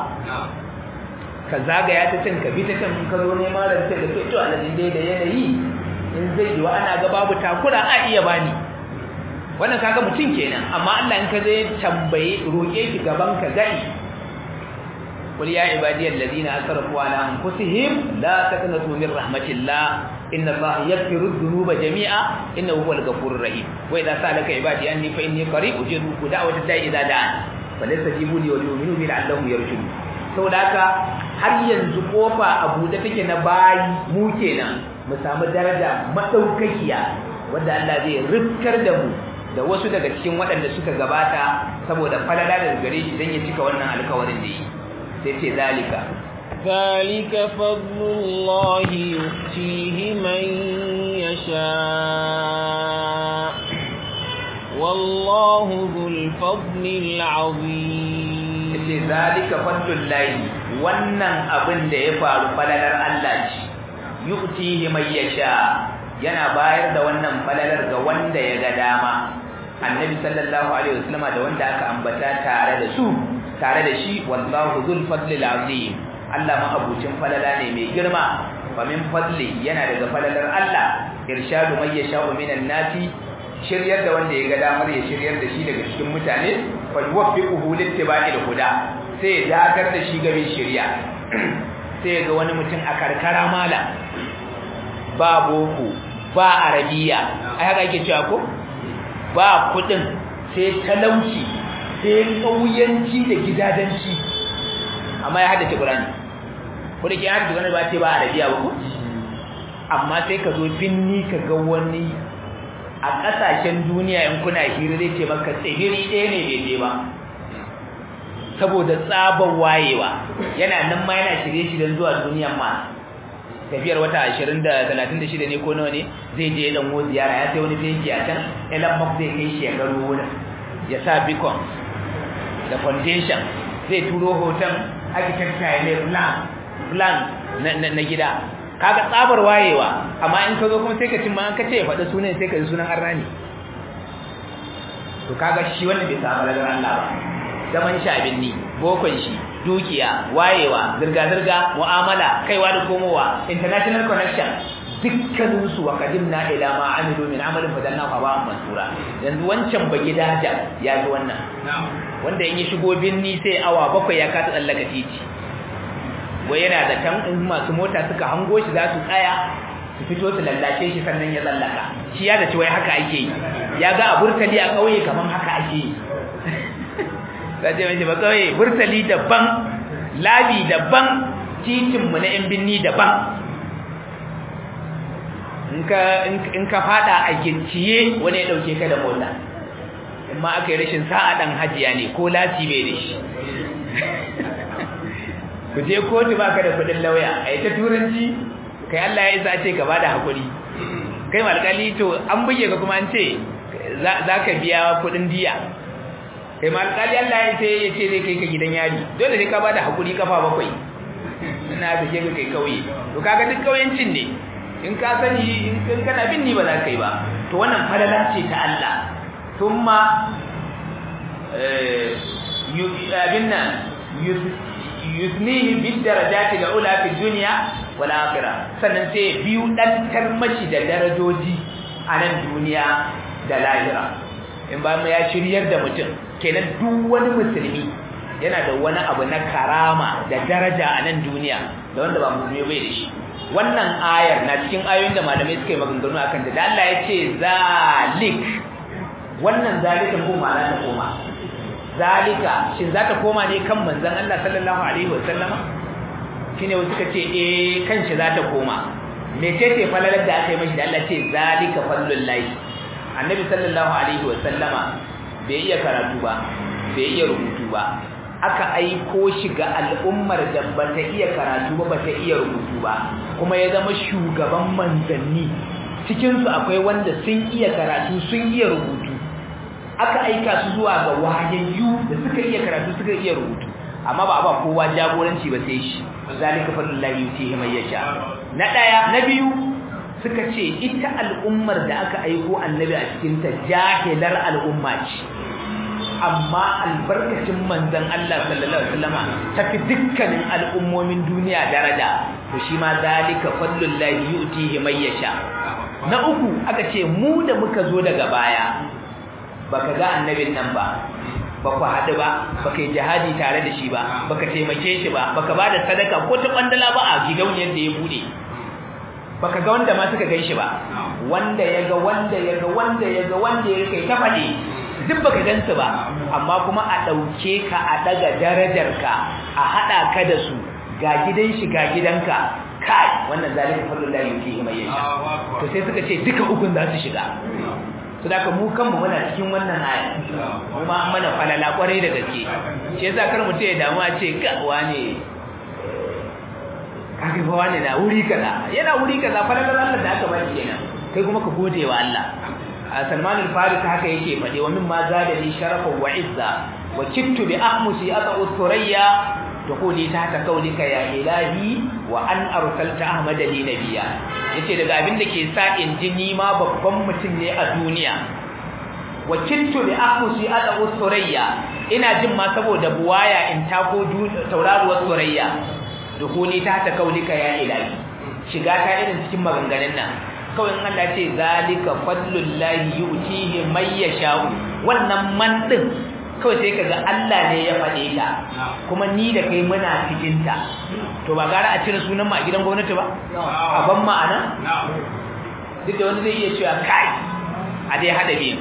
ka zagaya ta can ka bi ta can ka zo neman rance da ke to alalin dai da yanayi in zai yi wa ana ga babu takura a iya bani wannan kaga mutum kenan amma Allah in ka zai tambaye roke ki gaban ka gani قل يا عبادي الذين أسرفوا على أنفسهم لا تقنطوا من رحمة الله إن الله يغفر الذنوب جميعا إنه هو الغفور الرحيم وإذا سألك عبادي أني فإني قريب أجيب دعوة الداعي إذا دعان فليستجيبوا لي وليؤمنوا بي لعلهم يرشدون saboda haka har yanzu kofa abu da take na bayi mu kenan mu samu daraja madaukakiya wanda Allah zai rifkar da mu da wasu daga cikin waɗanda suka gabata saboda falala daga gare shi dan ya cika wannan alƙawarin da yi sai ce zalika ذلك فضل الله يؤتيه من يشاء والله ذو الفضل العظيم ce zalika fadlul lahi wannan abin da ya faru falalar Allah ce yu'tihi man yasha yana bayar da wannan falalar ga wanda ya ga dama annabi sallallahu alaihi wasallama da wanda aka ambata tare da su tare da shi wallahu dhul fadli azim Allah ma abucin falala ne mai girma fa min fadli yana daga falalar Allah irshadu man yasha'u minan nasi shiryar da wanda ya ga damar ya shiryar da shi daga cikin mutane fa yuwaffiquhu littiba'il huda sai ya dakar da shi gaban shiriya sai ga wani mutum a karkara mala ba boko ba arabiya ai haka ake cewa ko ba kudin sai talauci sai kauyanci da gidadanci amma ya haddace Qur'ani ko da ke haddace Qur'ani ba ce ba arabiya ba ko amma sai ka zo binni ka ga wani a kasashen duniya in kuna hira zai ce maka tsibiri ɗaya ne bai je ba saboda tsabar wayewa yana nan ma yana shirye-shiryen zuwa duniyan ma tafiyar wata 20 da 36 ne ko nawa ne zai je dan wo ziyara ya sai wani fenki a can Elon Musk zai kai shi ya garo wurin ya sa beacon da foundation zai turo hoton architecture ne plan plan na gida kaga tsabar wayewa amma in ka zo kuma sai ka cin ma an ka ce ya faɗi sunan sai ka ji sunan arrani to kaga shi wanda bai samu daga Allah ba zaman shi abin ni bokon shi dukiya wayewa zirga-zirga mu'amala kaiwa da komowa international connection dukkanin su wa qadimna ila ma amilu min amalin fadanna fa ba mansura yanzu wancan ba gidaja ya ji wannan wanda in ya shigo binni sai awa bakwai ya kasa tsallaka titi wai yana da tan in masu mota suka hango shi za su tsaya su fito su lallace shi sannan ya tsallaka shi ya da ci wai haka ake yi ya ga a burtali a kauye kaman haka ake yi za ce mace ba kawai burtali daban labi daban titinmu na yan binni daban in ka fada a ginciye wani ya dauke ka da mota in ma aka yi rashin sa'a dan hajiya ne ko lati bai da shi ku je kotu baka da kudin lauya a yi ta turanci kai Allah ya isa ce ka bada hakuri kai malkali to an buge ka kuma an ce za ka biya kudin diya kai ma alƙali Allah ya ce ya ce zai kai ka gidan yari dole sai ka bada hakuri kafa bakwai ina da ke ka kai kauye to kaga duk kauyancin ne in ka sani in kana bin ni ba za ka yi ba to wannan falala ce ta Allah thumma eh abin nan yusnihi bid darajati al-ula fi dunya wal akhirah sannan sai biyu dan tarmashi da darajoji a nan duniya da lahira in ba mu ya shiryar da mutum kenan duk wani musulmi yana da wani abu na karama da daraja a nan duniya da wanda ba musulmi bai da shi wannan ayar na cikin ayoyin da malamai suka yi maganganu akan da Allah ya ce zalik wannan zalikan ko ma'ana ta koma zalika shin za ta koma ne kan manzon Allah sallallahu alaihi wasallama shine wasu suka ce eh kan shi za ta koma mecece falalar da aka yi mashi da Allah ce zalika fallullahi annabi sallallahu alaihi wasallama bai iya karatu ba bai iya rubutu ba aka aiko shi ga al'ummar da bata iya karatu ba bata iya rubutu ba kuma ya zama shugaban manzanni cikin su akwai wanda sun iya karatu sun iya rubutu aka aika su zuwa ga wayayyu da suka iya karatu suka iya rubutu amma ba ba kowa jagoranci ba sai shi zalika fadlullahi yutihi man yasha na daya na biyu suka ce ita al'ummar da aka aiko annabi a cikin ta jahilar al'umma ce amma albarkacin manzon Allah sallallahu alaihi wasallama tafi dukkanin al'ummomin duniya daraja to shi ma zalika fadlullahi yutihi man yasha na uku aka ce mu da muka zo daga baya baka ga annabin nan ba baka haɗu ba baka yi jihadi tare da shi ba baka taimake shi ba baka bada sadaka ko ta kwandala ba a gidauniyar da ya bude baka ga wanda ma suka gan shi ba wanda ya ga wanda ya ga wanda ya ga wanda ya kai ta faɗi duk baka gansu ba amma kuma a ɗauke ka a ɗaga darajarka a haɗa ka da su ga gidan shi ga gidanka kai wannan zalika fadlullahi yuti mai yasha to sai suka ce duka ukun za su shiga to da ka mu kanmu muna cikin wannan aya kuma an mana falala kwarai da gaske shi yasa kar mutum ya damu a ce ga wane kage fa wane na wuri kaza yana wuri kaza falalar Allah da aka ba shi kenan kai kuma ka gode wa Allah Salman al-Farisi haka yake fade wa min ma zada li sharafa wa izza wa kittu bi ahmusi ata usturayya تقولي تحت قولك يا إلهي wa an arsalta ahmada li nabiyya yace daga abin da ke sa in ji ni ma babban mutum ne a duniya wa kintu bi aqusi ada usurayya ina jin ma saboda buwaya in tako tauraruwar surayya dukuni ta ta kaulika ya ilahi shiga ta irin cikin maganganun nan kawai in Allah ce zalika fadlullahi yu'tihi may yasha'u wannan man din kawai sai kaga Allah ne ya faɗe ta kuma ni da kai muna cikin ta to ba gara a cire sunan mu a gidan gwamnati ba a ban ma'ana duk da wani zai iya cewa kai a dai hada biyu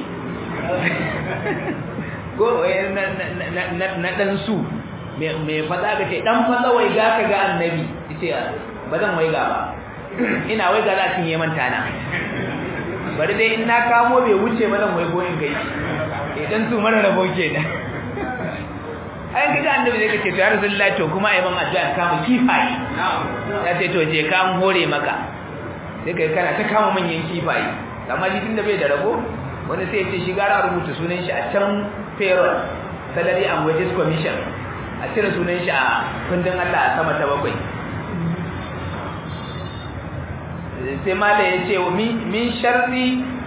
go na dan su me fada ga ce dan fada wai ga ka ga annabi yace ba zan wai ga ba ina wai ga za cin yeman tana bari dai in na kamo bai wuce ba zan wai go in gai idan su mara rabo kenan ai kaga annabi zai kace to ya rasulullahi to kuma ayi man addu'a kama kifaye ya ce to je ka an hore maka sai kai kana ta kama manyan kifaye amma shi tunda bai da rabo wani sai ce shi gara rubuta sunan shi a can payroll salary and wages commission a cire sunan shi a kundin Allah a sama ta bakwai sai mala ya ce min sharri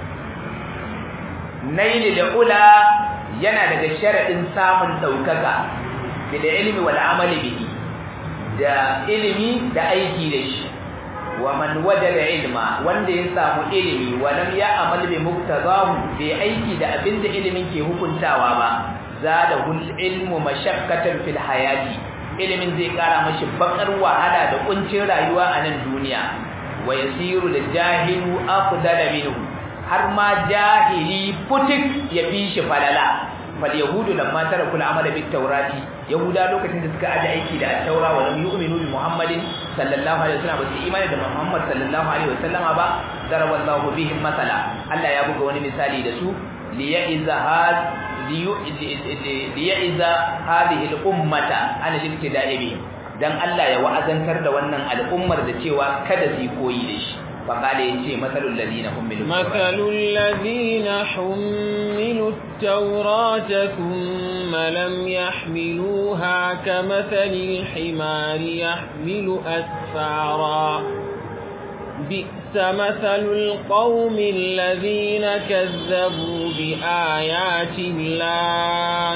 naili da ula yana daga sharaɗin samun ɗaukaka da ilimi wal amali bihi da ilimi da aiki da shi wa man wajada ilma wanda ya samu ilimi wa lam ya'mal bi muqtadahu bi aiki da abinda ilimin ke hukuntawa ba zadahu ilmu mashaqqatan fil hayati ilimin zai kara mashi bakar wahala da kuncin rayuwa a nan duniya wa yasiru lil jahilu afdala minhu har ma jahili putik ya fi shi falala fal yahudu lamma taraku al-amala bit tawrati yahuda lokacin da suka aje aiki da at-taura wa lam yu'minu bi muhammadin sallallahu alaihi wasallam ba su imani da muhammad sallallahu alaihi wasallama ba daraballahu bihim masala Allah ya buga wani misali da su liya'iza had liya'iza hadhihi al-ummata ana shirke da'ibi dan Allah ya wa'azantar da wannan al'ummar da cewa kada su koyi da shi فقال يجي مثل الذين حملوا مثل الذين حملوا التوراة ثم لم يحملوها كمثل الحمار يحمل أسفارا بئس مثل القوم الذين كذبوا بآيات الله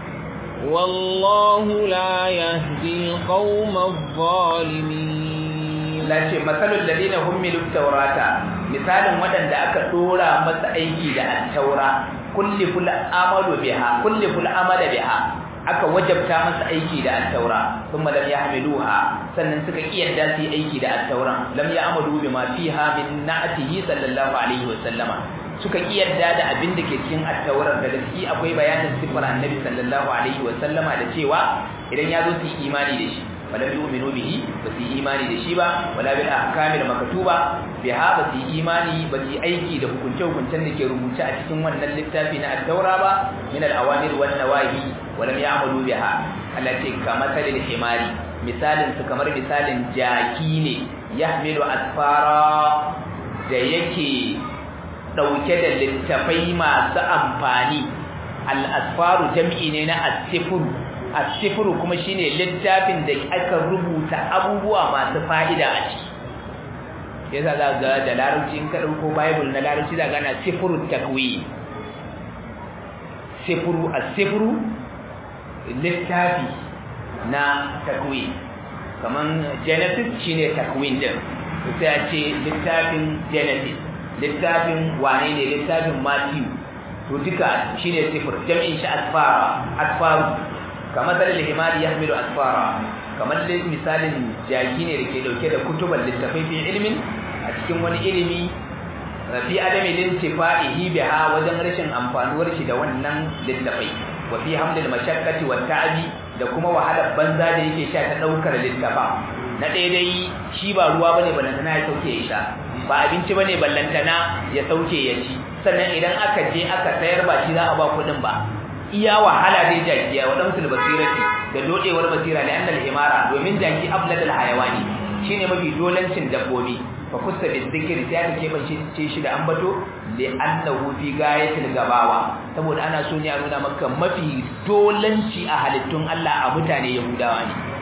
والله لا يهدي القوم الظالمين lace matsalul ladina hummilu tawrata misalin wadanda aka dora masa aiki da at-taura kulli ful amalu biha kulli ful amala biha aka wajabta masa aiki da at-taura thumma lam yahmiluha sannan suka kiyarda su aiki da at-taura lam ya'malu bima fiha min na'atihi sallallahu alaihi wa sallama suka kiyarda da abin da ke cikin at-taura da gaske akwai bayanin sifar annabi sallallahu alaihi wa sallama da cewa idan ya zo su imani da shi falam yu'minu bihi ba su imani da shi ba wala bil ahkamil maktuba biha ba su imani ba su aiki da hukunce hukuncen da ke rubuce a cikin wannan littafi na at-taura ba min al-awamir wan nawahi walam ya'malu biha allati kamathalil himari misalin su kamar misalin jaki ne yahmilu asfara da yake dauke da littafai masu amfani al-asfaru jam'i ne na as-sifru as-sifru kuma shine littafin da aka rubuta abubuwa masu fa'ida a ciki yasa za ga da larabci in ka dauko bible na larabci za ga ana sifru takwin sifru as-sifru littafi na takwin kaman genesis shine takwin din sai a ce littafin genesis littafin wane ne littafin matthew to duka shine sifr jam'in shi asfara asfaru kamar dalil himari yahmilu asfara kamar misalin jaki ne da ke dauke da kutuban littafai fi ilmin a cikin wani ilimi fi adami lintifa'ihi biha wajen rashin amfanuwar shi da wannan littafai wa fi hamlil mashaqqati wat ta'abi da kuma wahalar banza da yake sha ta daukar littafa na daidai shi ba ruwa bane ballantana ya sauke ya sha ba abinci bane ballantana ya sauke ya ci sannan idan aka je aka sayar ba shi za a ba kudin ba iya wahala dai jakiya wa damsul basirati da dodewar basira da annal himara domin jaki abladal hayawani shine mafi dolancin dabbobi fa kusa bi zikri sai aka keban shi shi da ambato li annahu fi gayatil gabawa saboda ana so ne a nuna maka mafi dolanci a halittun Allah a mutane yahudawa ne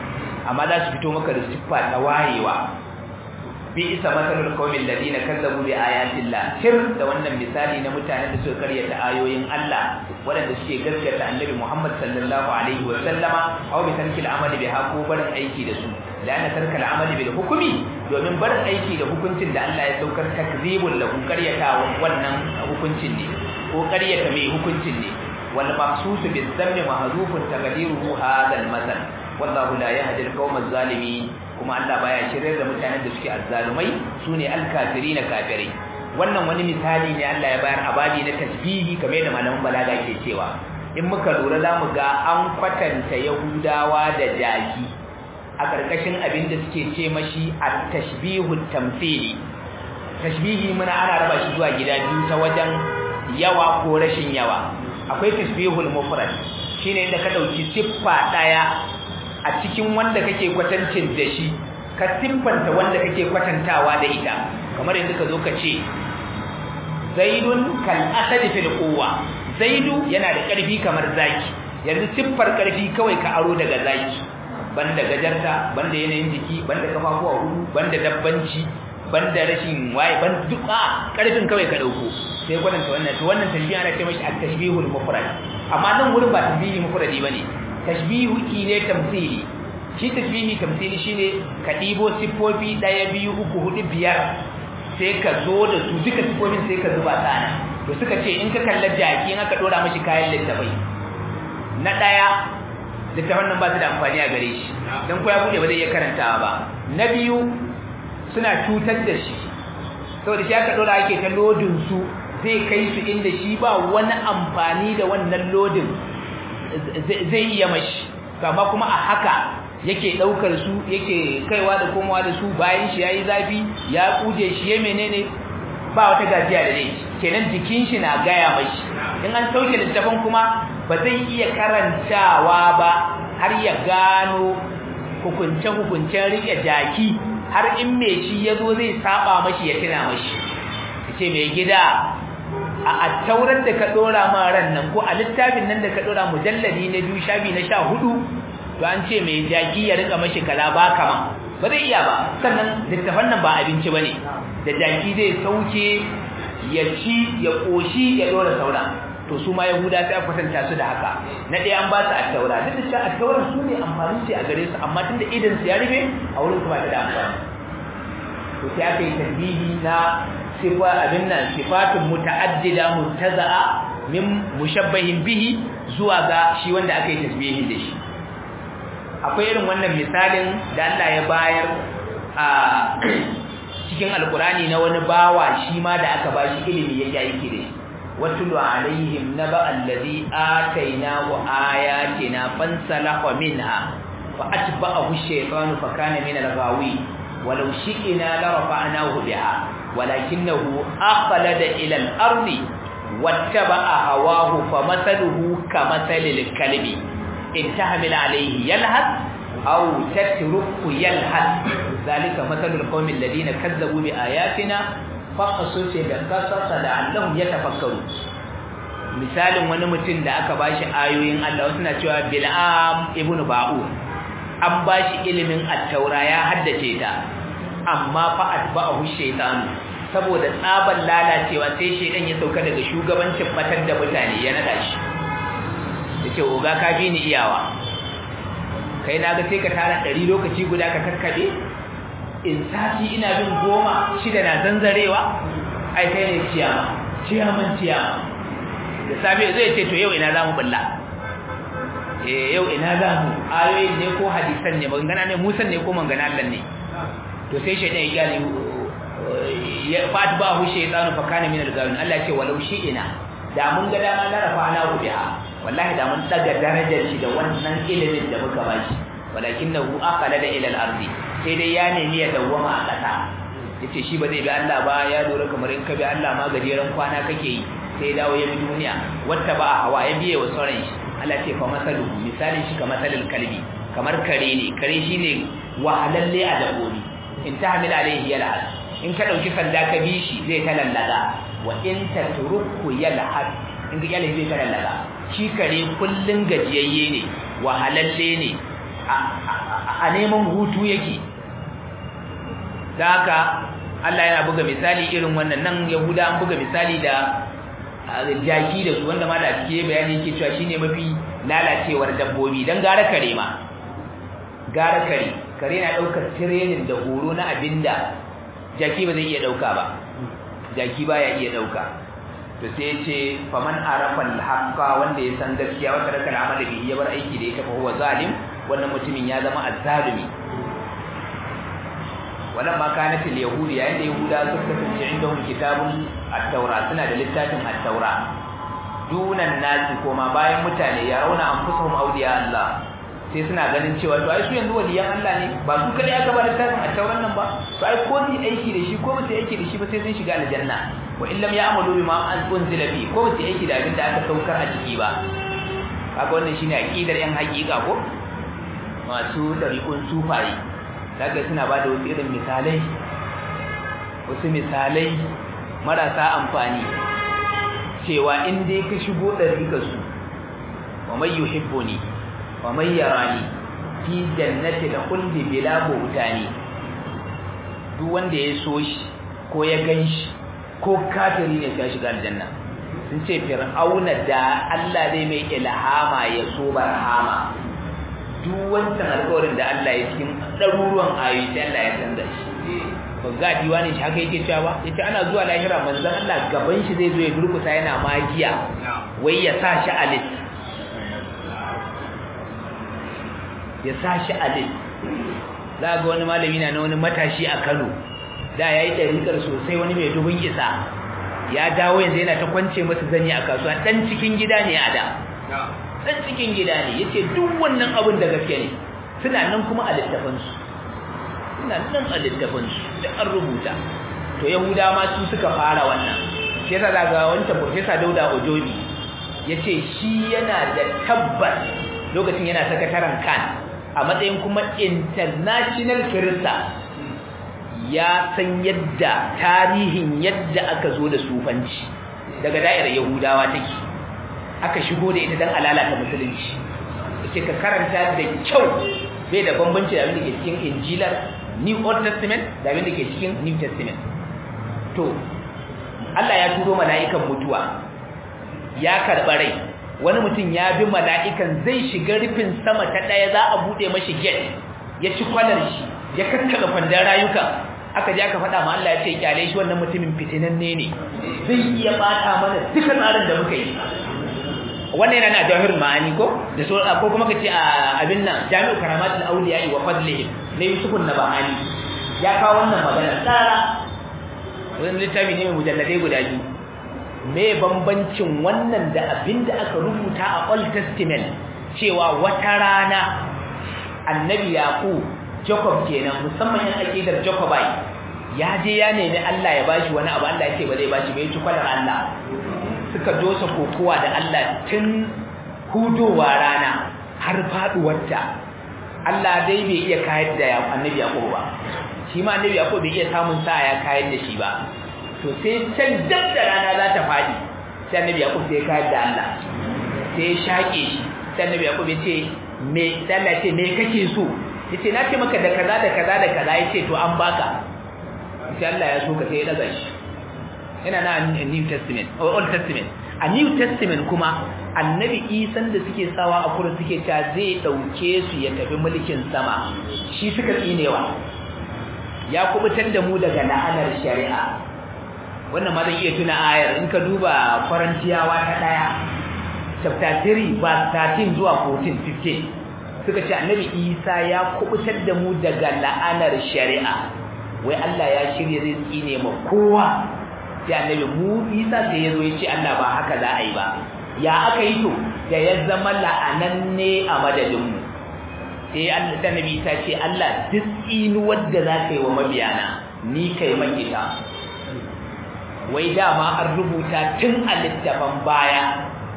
amma za su fito maka da siffa ta wayewa bi isa masalul qawmil ladina kazzabu bi ayatillah sir da wannan misali na mutanen da suka karyata ayoyin Allah waɗanda suke gaskata annabi Muhammad sallallahu alaihi wa sallama aw bi tarkil amali biha ko barin aiki da su lana tarkal amali bil hukmi domin barin aiki da hukuncin da Allah ya saukar takzibul lahu karyata wannan hukuncin ne ko karyata mai hukuncin ne wal maqsus bil dhammi mahdhufun taqdiruhu hadha al masal wallahu la yahdi al qawma zalimin kuma Allah baya shiryar da mutanen da suke azzalumai sune al-kafirina kafirai wannan wani misali ne Allah ya bayar abadi na tasbihi kamar da malaman balaga ke cewa in muka lura zamu ga an kwatanta yahudawa da jaki a karkashin abin da suke ce mashi at-tashbihu tamthili tashbihi muna ana raba shi zuwa gida biyu ta wajen yawa ko rashin yawa akwai tashbihul mufrad shine inda ka dauki siffa daya a cikin wanda kake kwatancin da shi ka siffanta wanda kake kwatantawa da ita kamar yadda ka zo ka ce zaidun kal asadi fil quwwa zaidu yana da karfi kamar zaki yanzu siffar karfi kawai ka aro daga zaki banda gajarta banda yanayin jiki banda kafafuwa hudu banda dabbanci banda rashin waye ban duk a karfin kawai ka dauko sai kwatanta wannan to wannan tashbihi ana ce mashi at-tashbihul mufrad amma nan wurin ba tashbihi mufradi bane tashbihu ne tamthili shi tashbihi tamthili shine ka dibo sifofi daya biyu uku hudu biyar sai ka zo da su duka sifofin sai ka zuba tsana to suka ce in ka kalla jaki in aka dora mashi kayan littafai na daya littafan nan ba su da amfani a gare shi dan ko ya bude ba zai iya karantawa ba na biyu suna cutar da shi saboda shi aka dora ake ta lodin su zai kai su inda shi ba wani amfani da wannan lodin zai iya mashi kama kuma a haka yake daukar su yake kaiwa da komawa da su bayan shi yayi zafi ya kuje shi ya menene ba wata gajiya da ne kenan jikin shi na gaya mashi in an sauke littafin kuma ba zai iya karantawa ba har ya gano hukunce hukuncen rike jaki har in me shi yazo zai saba mashi ya tuna mashi yace mai gida a attaurar da ka dora ma ran nan ko a littafin nan da ka dora mujalladi na biyu shafi na sha hudu to an ce mai jaki ya rika mashi kala ba kama ba zai iya ba sannan littafan nan ba abinci bane da jaki zai sauke ya ci ya koshi ya dora saura to su ma yahuda sai kwatanta su da haka na ɗaya an ba su attaura duk da cewa attaura su ne amfani ce a gare su amma tunda idan su ya rufe a wurin su ba ta da amfani to sai aka yi tasbihi na sifa abin nan sifatun muta'addida mutaza'a min mushabbahin bihi zuwa ga shi wanda aka yi tasbihi da shi akwai irin wannan misalin da Allah ya bayar a cikin alkurani na wani bawa shi ma da aka bashi ilimi yake aiki da shi watulu alaihim naba allazi atainahu ayatina fansalakha minha fa atba'ahu ash-shaytanu fa kana min al-ghawi walau shi'na la rafa'nahu biha walakinahu akhlada ila al-ardi wattaba'a hawahu famathaluhu kamathalil kalbi in tahmil alayhi yalhad aw tatruku yalhad zalika mathalul qaumil ladina kazzabu bi ayatina faqasu da kasasa da allahum yatafakkaru misalin wani mutum da aka bashi ayoyin Allah suna cewa bil'am ibnu ba'u an bashi ilimin at-taura ya haddace ta amma fa atba'ahu shaytan saboda tsaban lalacewa sai shaydan ya sauka daga shugabancin matar da mutane ya nada shi yace oga ka bi ni iyawa kai na ga sai ka tara 100 lokaci guda ka karkade in sati ina bin goma shida na zanzarewa ai kai ne ciyama ciyaman ciyama da safe zai ce to yau ina zamu balla eh yau ina zamu ayoyin ne ko hadisan ne magana ne musan ne ko magana Allah ne to sai shaydan ya gane ya fatba hu shaytanu fa kana min al-gawin Allah ce walau ina da mun ga dama na rafa ana biha wallahi da mun daga darajar shi da wannan ilimin da muka bashi walakinahu aqala da ila al-ardi sai dai ya nemi ya dawwama a kasa yace shi ba zai bi Allah ba ya lura kamar in ka bi Allah ma gajeren kwana kake yi sai dawo ya bi duniya wata ba hawa ya biye wa sauran shi Allah ce fa masaluhu misalin shi kamar masalil kalbi kamar kare ne kare shine wahalalle a dabbobi in tahmil alaihi yalhad in ka dauki sanda ka bi shi zai ta lallaga wa in tatruku yalhad in ga yalhad zai ta lallaga shi kare kullun gajiyayye ne wahalalle ne a neman hutu yake da haka Allah yana buga misali irin wannan nan Yahuda an buga misali da jaki da su wanda ma da cike bayani yake cewa shine mafi lalacewar dabbobi dan gara kare ma gara kare kare na daukar training da horo na abinda jaki ba zai iya dauka ba jaki baya iya dauka to sai yace faman arafa al-haqqa wanda ya san gaskiya wanda raka al-amal bihi ya bar aiki da ita fa huwa zalim wannan mutumin ya zama azzalimi wannan ma kanat al-yahud yayin da yahuda suka kasance indahum kitabun at-taura suna da littafin at-taura dunan nasi koma bayan mutane ya rauna anfusuhum awliya Allah sai suna ganin cewa to ai su yanzu waliyan Allah ne ba su kadai aka ba littafin at-tauran nan ba to ai ko su aiki da shi ko ba su aiki da shi ba sai sun shiga aljanna wa illam ya'malu bima unzila fi ko ba su aiki da abin da aka saukar a ciki ba kaga wannan shine aqidar yan haƙiƙa ko masu dariƙun sufaye daga suna ba da wasu irin misalai wasu misalai marasa amfani cewa in dai ka shigo ɗariƙarsu wa mai yuhibbuni wa mai yarani fi jannati da kulli bila bautani duk wanda ya so shi ko ya gan shi ko kafiri ne ya shiga aljanna sun ce fir'auna da Allah zai mai ilhama ya so barhama duk wancan alƙawarin da Allah ya cikin ɗaruruwan ayoyi sai Allah ya canza shi ba ga diwani shi haka yake cewa ba yace ana zuwa lahira manzon Allah gaban shi zai zo ya durkusa yana magiya wai ya sa shi a lit ya sa shi a lit za ga wani malami na wani matashi a Kano da yayi ɗariƙar sosai wani mai dubin isa ya dawo yanzu yana ta kwance masa zani a kasuwa dan cikin gida ne a da dan cikin gida ne yace duk wannan abin da gaske ne suna nan kuma a littafin su suna nan a littafin su da an rubuta to yahuda ma su suka fara wannan shi yasa daga wancan professor Dauda Ojobi yace shi yana da tabbas lokacin yana sakataren kan a matsayin kuma international kirista ya san yadda tarihin yadda aka zo da sufanci daga da'irar yahudawa take aka shigo da ita don alalata musulunci ce ka karanta da kyau bai da bambanci da abin da ke cikin injilar new old testament da abin da ke cikin new testament to Allah ya turo mala'ikan mutuwa ya karɓa rai wani mutum ya bi mala'ikan zai shiga rufin sama ta ɗaya za a buɗe mashi gate ya ci kwalar shi ya kakkaɓe kwandon rayuka aka je aka faɗa ma Allah ya ce kyale shi wannan mutumin fitinanne ne zai iya bata mana duka tsarin da muka yi wannan yana na jawahir ma'ani ko da so ko kuma kace a abin nan jami'u karamatul awliya wa fadlihim ne yusufun nabahani ya kawo wannan magana tsara wannan littafi ne mai mujalladai guda biyu me bambancin wannan da abin da aka rubuta a old testament cewa wata rana annabi yaqub Jacob kenan musamman yan akidar Jacobite ya je ya nemi Allah ya bashi wani abu Allah ya ce ba zai bashi bai ci kwalar Allah suka dosa kokowa da Allah tun hudowa rana har faduwarta Allah dai bai iya kayar da Annabi Yaqub ba shi ma Annabi Yaqub bai iya samun sa ya kayar da shi ba to sai can dab da rana za ta fadi sai Annabi Yaqub sai kayar da Allah sai ya shake shi sai Annabi Yaqub ya ce me Allah ce me kake so yace na ce maka da kaza da kaza da kaza yace to an baka sai Allah ya so ka sai ya daga shi ina na New Testament or Old Testament a New Testament kuma annabi Isan da suke sawa a kurin suke ta zai dauke su ya tafi mulkin sama shi suka tsinewa ya kubutar da mu daga la'anar shari'a wannan ma zan iya tuna ayar in ka duba Farantiyawa ta daya chapter 3 verse 13 zuwa 14 15 suka ce annabi isa ya kubutar da mu daga la'anar shari'a wai Allah ya shirya zai tsine ma kowa sai annabi mu isa sai ya zo ya ce Allah ba haka za a yi ba ya aka yi to da ya zama la'ananne a madadinmu sai Allah ta nabi ta ce Allah duk tsinuwar da za ka yi wa mabiyana ni kai man ita wai dama an rubuta tun a littafan baya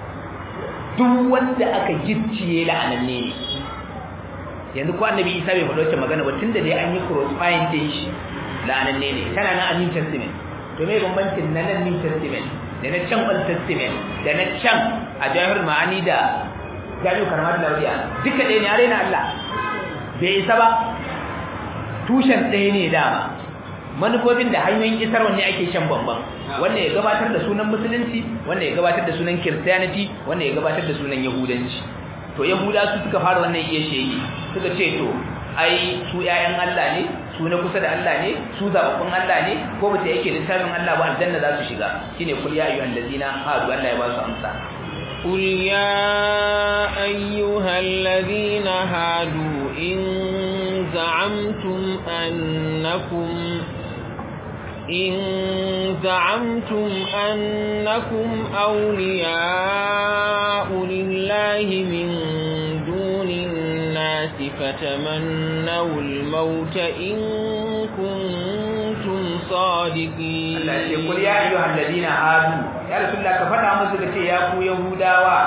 duk wanda aka gicciye la'ananne ne yanzu ko annabi isa bai faɗo wacce magana ba tunda dai an yi crossfire din shi la'ananne ne tana nan a new testament to me bambancin na nan new testament da na can old testament da na can a jahar ma'ani da jami'u karamar lauriya duka ɗaya ne a raina allah bai isa ba tushen ɗaya ne dama manufofin da hanyoyin isar wanne ake shan bambam wanda ya gabatar da sunan musulunci wanda ya gabatar da sunan christianity wanda ya gabatar da sunan yahudanci to yahuda su suka fara wannan iya sheyi suka ce to ai su ƴaƴan Allah ne su na kusa da Allah ne su zababbun Allah ne ko ba ta yake littafin Allah ba aljanna za su shiga shine kul ya ayyuhal ladina hadu Allah ya ba su amsa قل يا أيها الذين هادوا إن زعمتم أنكم إن زعمتم أنكم أولياء لله من دون الناس فتمنوا الموت إن كنتم صادقين قل يا أيها الذين هادوا يا رسول الله كفتا مسك يا ku Yahudawa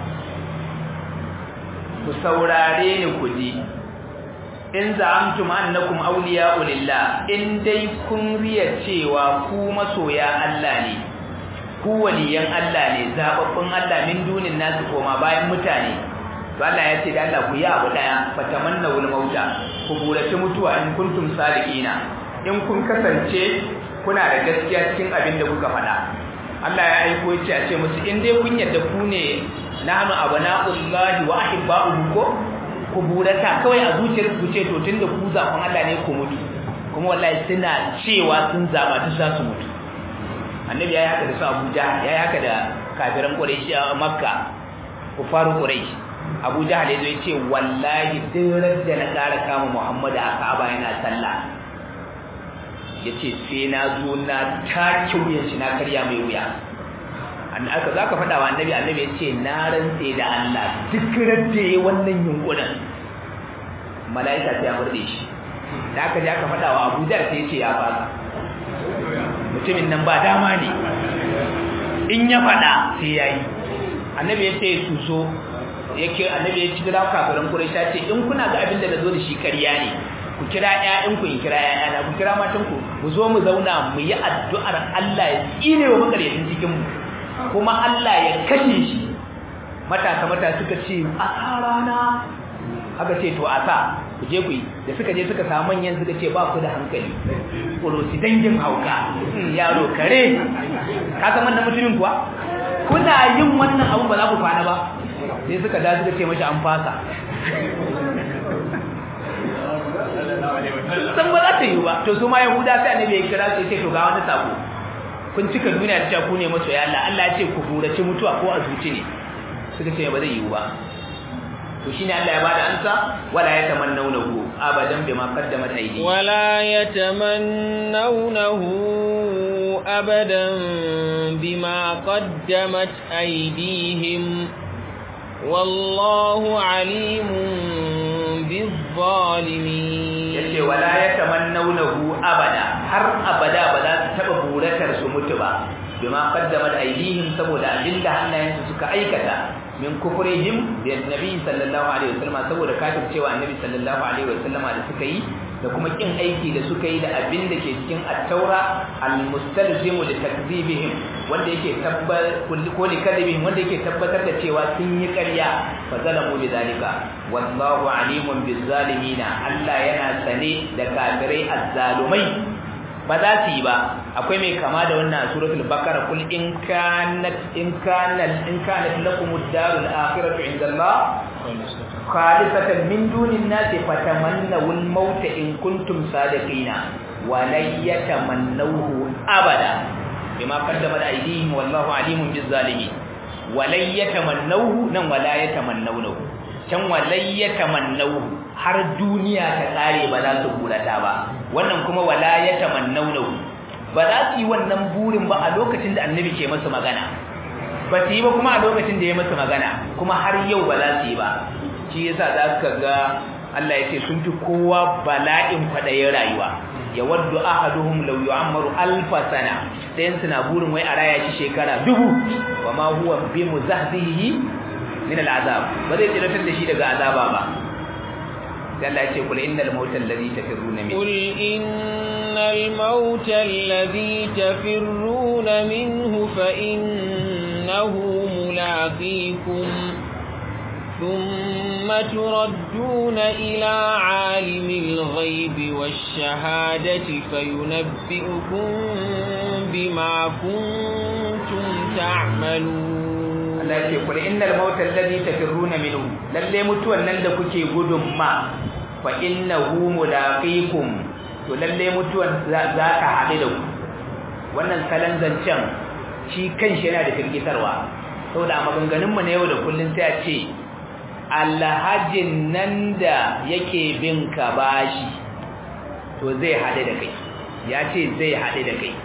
ku saurare ni ku ji in za'amtum annakum awliya'u lillah in dai kun riya cewa ku masoya Allah ne ku waliyan Allah ne zababbun Allah min dunin nasu koma bayan mutane to Allah ya ce da Allah ku yi abu daya fatamanna wal mauta ku burace mutuwa in kuntum sadiqina in kun kasance kuna da gaskiya cikin abin da kuka faɗa Allah ya aiko ya ce a ce musu in dai kun yadda ku ne nahnu abana'ullahi wa ahibba'uhu ko ku burata kawai a zuciyar ku ce to tunda ku zakon Allah ne ku mutu kuma wallahi suna cewa sun zaba duk za su mutu annabi yayi haka da su Abuja yayi haka da kafiran Quraysh a Makka kufaru Quraysh Abu Jahl yazo yace wallahi duk da na ƙara kama Muhammad a Ka'aba yana sallah yace sai na zo na take wuyan shi na karya mai wuya an aka zaka faɗa wa annabi annabi yace na rantse da Allah duk radda wannan yunkurin malaika sai ya murde shi da aka je aka faɗa wa Abu Jahl sai yace ya fasa mutumin nan ba dama ne in ya faɗa sai yayi annabi yace su zo yake annabi ya kira kafirin Quraysh ce in kuna ga abin da nazo da shi ƙarya ne ku kira ƴaƴan ku in kira ƴaƴana ku kira matan ku mu zo mu zauna mu yi addu'ar Allah ya tsine wa makaryacin cikin mu kuma Allah ya kashe shi matasa mata suka ce a rana aka ce to a sa ku je ku yi da suka je suka samu manyan suka ce ba ku da hankali kulosi dangin hauka yaro kare ka san wannan mutumin kuwa kuna yin wannan abu ba za ku kwana ba sai suka da suka ce mashi an fasa san ba za ta yi ba to su ma yahuda sai annabi ya kira su ce to ga wani sako kun cika duniya da cewa ku ne masoya Allah Allah ya ce ku burace mutuwa ko a zuci ne suka ce ba zai yi ba to shine Allah ya bada ansa wala yatamannawnahu abadan bima qaddamat aydihim wala yatamannawnahu abadan bima qaddamat aydihim wallahu alimun bizzalimin yace wala yatamannawnahu abada har abada ba za su taba buratar su mutu ba bima qaddamat aydihim saboda abinda hannayensu suka aikata min kufrihim da nabi sallallahu alaihi wasallam saboda kafircewa annabi sallallahu alaihi wasallam da suka yi da kuma kin aiki da suka yi da abin da ke cikin at-taura al-mustalzimu li takdhibihim wanda yake tabbar ko li kadhibihim wanda yake tabbatar da cewa sun yi ƙarya fa zalamu bi zalika wallahu alimun biz zalimina Allah yana sane da kafirai azzalumai ba za su yi ba akwai mai kama da wannan suratul baqara kul in kanat in kanat in kanat lakum ad-darul akhiratu indallah khalisatan min dunin nas fatamannaw al-maut in kuntum sadiqina wa la yatamannahu abada bima qaddama aydihim wallahu alimun biz zalimin wa la yatamannahu nan wa la yatamannawhu can wa la yatamannahu har duniya ta tsare ba za su burata ba wannan kuma wala ya tamannawnahu ba za su yi wannan burin ba a lokacin da annabi ke masa magana ba su yi ba kuma a lokacin da ya masa magana kuma har yau ba za su yi ba shi yasa za ka ga Allah ya ce sun fi kowa bala'in kwaɗayin rayuwa ya waddu ahaduhum law yu'ammaru alfa sana dayan suna burin wai a raya shi shekara dubu wa ma huwa bi muzahzihi min al'azab ba zai tsiratar da shi daga azaba ba Allah ya ce kul innal mautal ladhi tafirruna min قل إن الموت الذي تفرون منه فإنه ملاقيكم ثم تردون إلى عالم الغيب والشهادة فينبئكم بما كنتم تعملون Allah ce kul innal mauta alladhi tafirruna minhu lalle mutuwan nan da kuke gudun ma fa innahu mulaqikum to lalle mutuwan za ka haɗu da ku wannan kalan zancen shi kanshi yana da firgitarwa saboda a maganganun mu na yau da kullun sai a ce alhajin nan da yake bin ka bashi to zai haɗu da kai ya ce zai haɗu da kai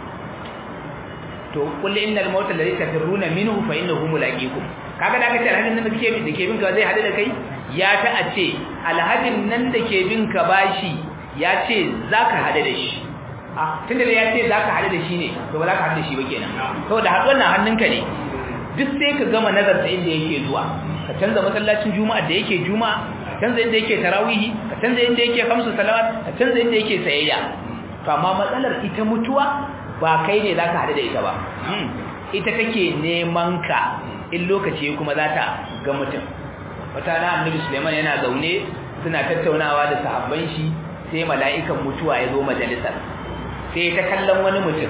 to kullu innal mauta alladhi tafirruna minhu fa innahu mulaqikum kaga da kace alhajin nan da ke da ke bin ka zai hadu da kai ya ta a ce alhajin nan da ke bin ka bashi ya ce zaka hadu da shi ah tunda ya ce zaka hadu da shi ne to ba zaka hadu da shi ba kenan saboda haduwar nan hannunka ne duk sai ka gama nazarta inda yake zuwa ka canza masallacin juma'a da yake juma'a ka canza inda yake tarawihi ka canza inda yake khamsu salawat ka canza inda yake sayayya to amma matsalar ita mutuwa ba kai ne za ka haɗu da ita ba ita take neman ka in lokaci kuma za ta ga mutum wata na annabi suleiman yana zaune suna tattaunawa da sahabban shi sai mala'ikan mutuwa ya zo majalisar sai ta kallon wani mutum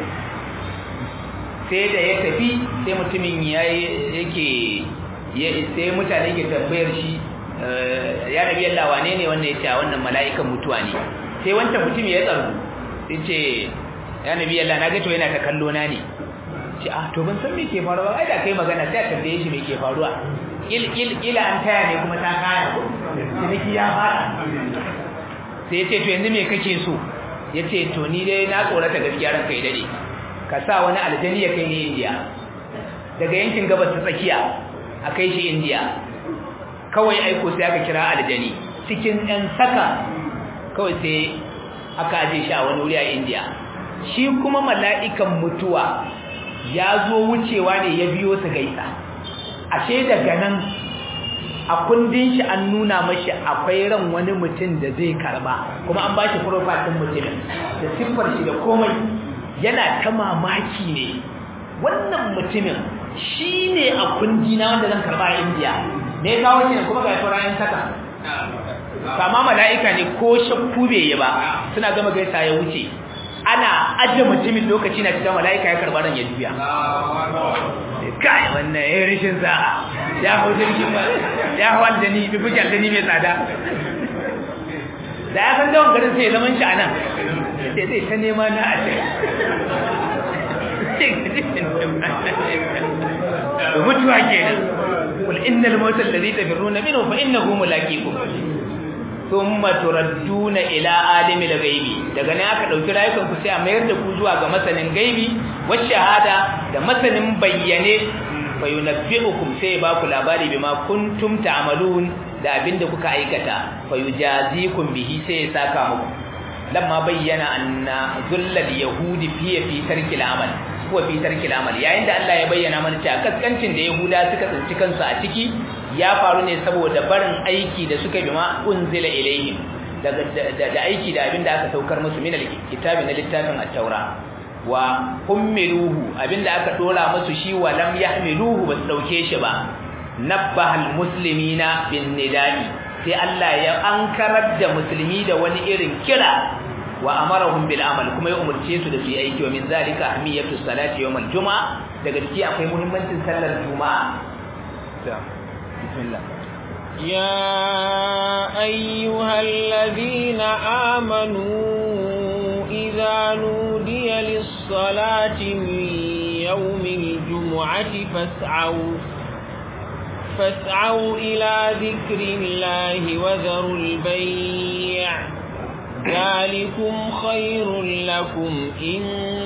sai da ya tafi sai mutumin ya yake sai mutane ke tambayar shi ya nabi yalla wane ne wannan ya ce wannan mala'ikan mutuwa ne sai wancan mutum ya tsaro sai ce ya nabi Allah na ga to yana ta kallo na ne ce ah to ban san me ke faruwa ai da kai magana sai a tambaye shi me ke faruwa il il ila an taya ne kuma ta kaya ko ciniki ya fara sai ya ce to yanzu me kake so ya ce to ni dai na tsorata gaskiya ran kai dade ka sa wani aljani ya kai ni India daga yankin gabas ta tsakiya a kai shi India kawai aiko sai aka kira aljani cikin ɗan saka kawai sai aka aje shi a wani wuri a India shi kuma mala'ikan mutuwa ya zo wucewa ne ya biyo su gaisa ashe daga nan a kundin shi an nuna mashi akwai ran wani mutum da zai karba kuma an bashi profile din mutumin da siffar shi da komai yana ta mamaki ne wannan mutumin shine a kundi na wanda zan karba a India me ya kawo shi kuma ga turayen saka kama mala'ika ne ko shakku bai yi ba suna gama gaisa ya wuce ana ajiye mutumin lokaci na cikin mala'ika ya karɓa ran ya juya kai wannan ya rishin sa'a ya hau jirgin ba ya hau aljani bi fuki aljani mai tsada da ya san dawon garin sai zaman shi a nan sai zai ta nema na a da mutuwa kenan kul innal mawtal ladhi tafirruna minhu fa innahu mulaqikum thumma turadduna ila alimil ghaibi daga ne aka dauki rayukan ku sai a mayar da ku zuwa ga masanin gaibi wa shahada da masanin bayyane fa yunabbi'ukum sai ba ku labari bima kuntum ta'malun da abinda kuka aikata fa yujazikum bihi sai ya saka muku lamma bayyana anna zullal yahudi fi fi tarkil amal ko fi tarkil amal yayin da Allah ya bayyana mana cewa kaskancin da yahuda suka tsinci kansu a ciki ya faru ne saboda barin aiki da suka bi ma unzila ilayhim da aiki da abinda aka saukar musu min alkitabi na littafin at-taura wa hummiluhu abinda aka dora musu shi wa lam yahmiluhu bas dauke shi ba nabbahal muslimina bin nida'i sai Allah ya ankarar da musulmi da wani irin kira wa amarahum bil amal kuma ya umurce su da su yi aiki wa min zalika ahmiyatu salati yawm al jumaa daga ciki akwai muhimmancin sallar juma'a bismillah يا أيها الذين آمنوا إذا نودي للصلاة من يوم الجمعة فاسعوا فاسعوا إلى ذكر الله وذروا البيع ذلكم خير لكم إن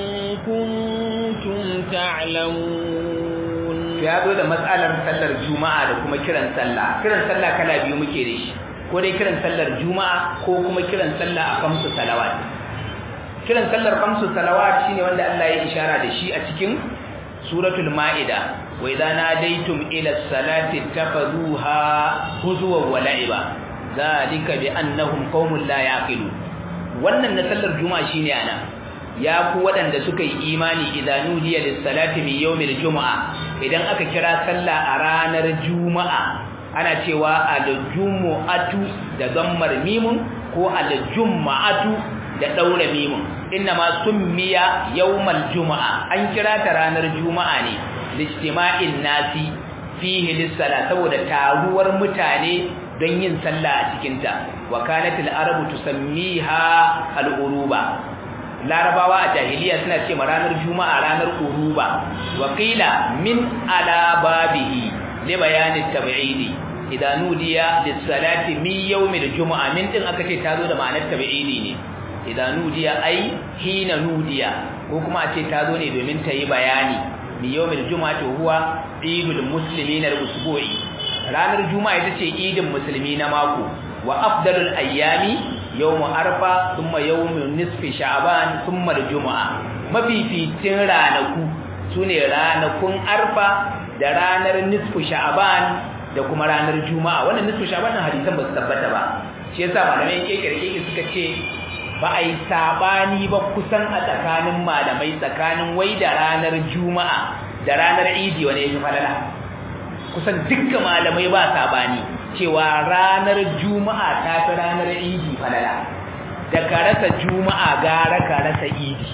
كنتم تعلمون ya zo da matsalar sallar juma'a da kuma kiran sallah kiran sallah kala biyu muke da shi ko dai kiran sallar juma'a ko kuma kiran sallah a kamsu salawat kiran sallar kamsu salawat shine wanda Allah ya ishara da shi a cikin suratul maida wa idza nadaytum ila salati takhuduha huzwa wa la'iba zalika bi annahum qaumun la yaqilun wannan na sallar juma'a shine ana ya ku waɗanda suka yi imani idan nudiya lis salati min yawmil juma'a idan aka kira sallah a ranar juma'a ana cewa al-jumu'atu da zammar mimun ko al-jumu'atu da daura mimun inna ma summiya yawmal juma'a an kira ta ranar juma'a ne lijtima'in nasi fihi lis-sala saboda taruwar mutane don yin sallah a cikin ta wa kanatil arabu tusammiha al-uruba larabawa a jahiliya suna ce ma ranar juma'a ranar uruba wa qila min ala babihi li bayanin tab'idi idan nudiya lis-salati min yawmil juma'a min din aka ce tazo da ma'anar tab'idi ne idan nudiya ai hina nudiya ko kuma a ce tazo ne domin ta yi bayani min yawmil juma'a to huwa idul muslimin al-usbu'i ranar juma'a ita ce idin musulmi na mako wa afdalul ayyami yawmu arfa thumma yawmu nisfi sha'ban thumma al-jumu'a mafificin ranaku sune ranakun arfa da ranar nisfu sha'ban da kuma ranar juma'a wannan nisfu sha'ban nan hadisan ba su tabbata ba shi yasa malamai kekere suka ce ba a yi sabani ba kusan a tsakanin malamai tsakanin wai da ranar juma'a da ranar idi wani yake falala kusan dukkan malamai ba sabani cewa ranar juma'a ta fi ranar idi falala da ka rasa juma'a gara ka rasa idi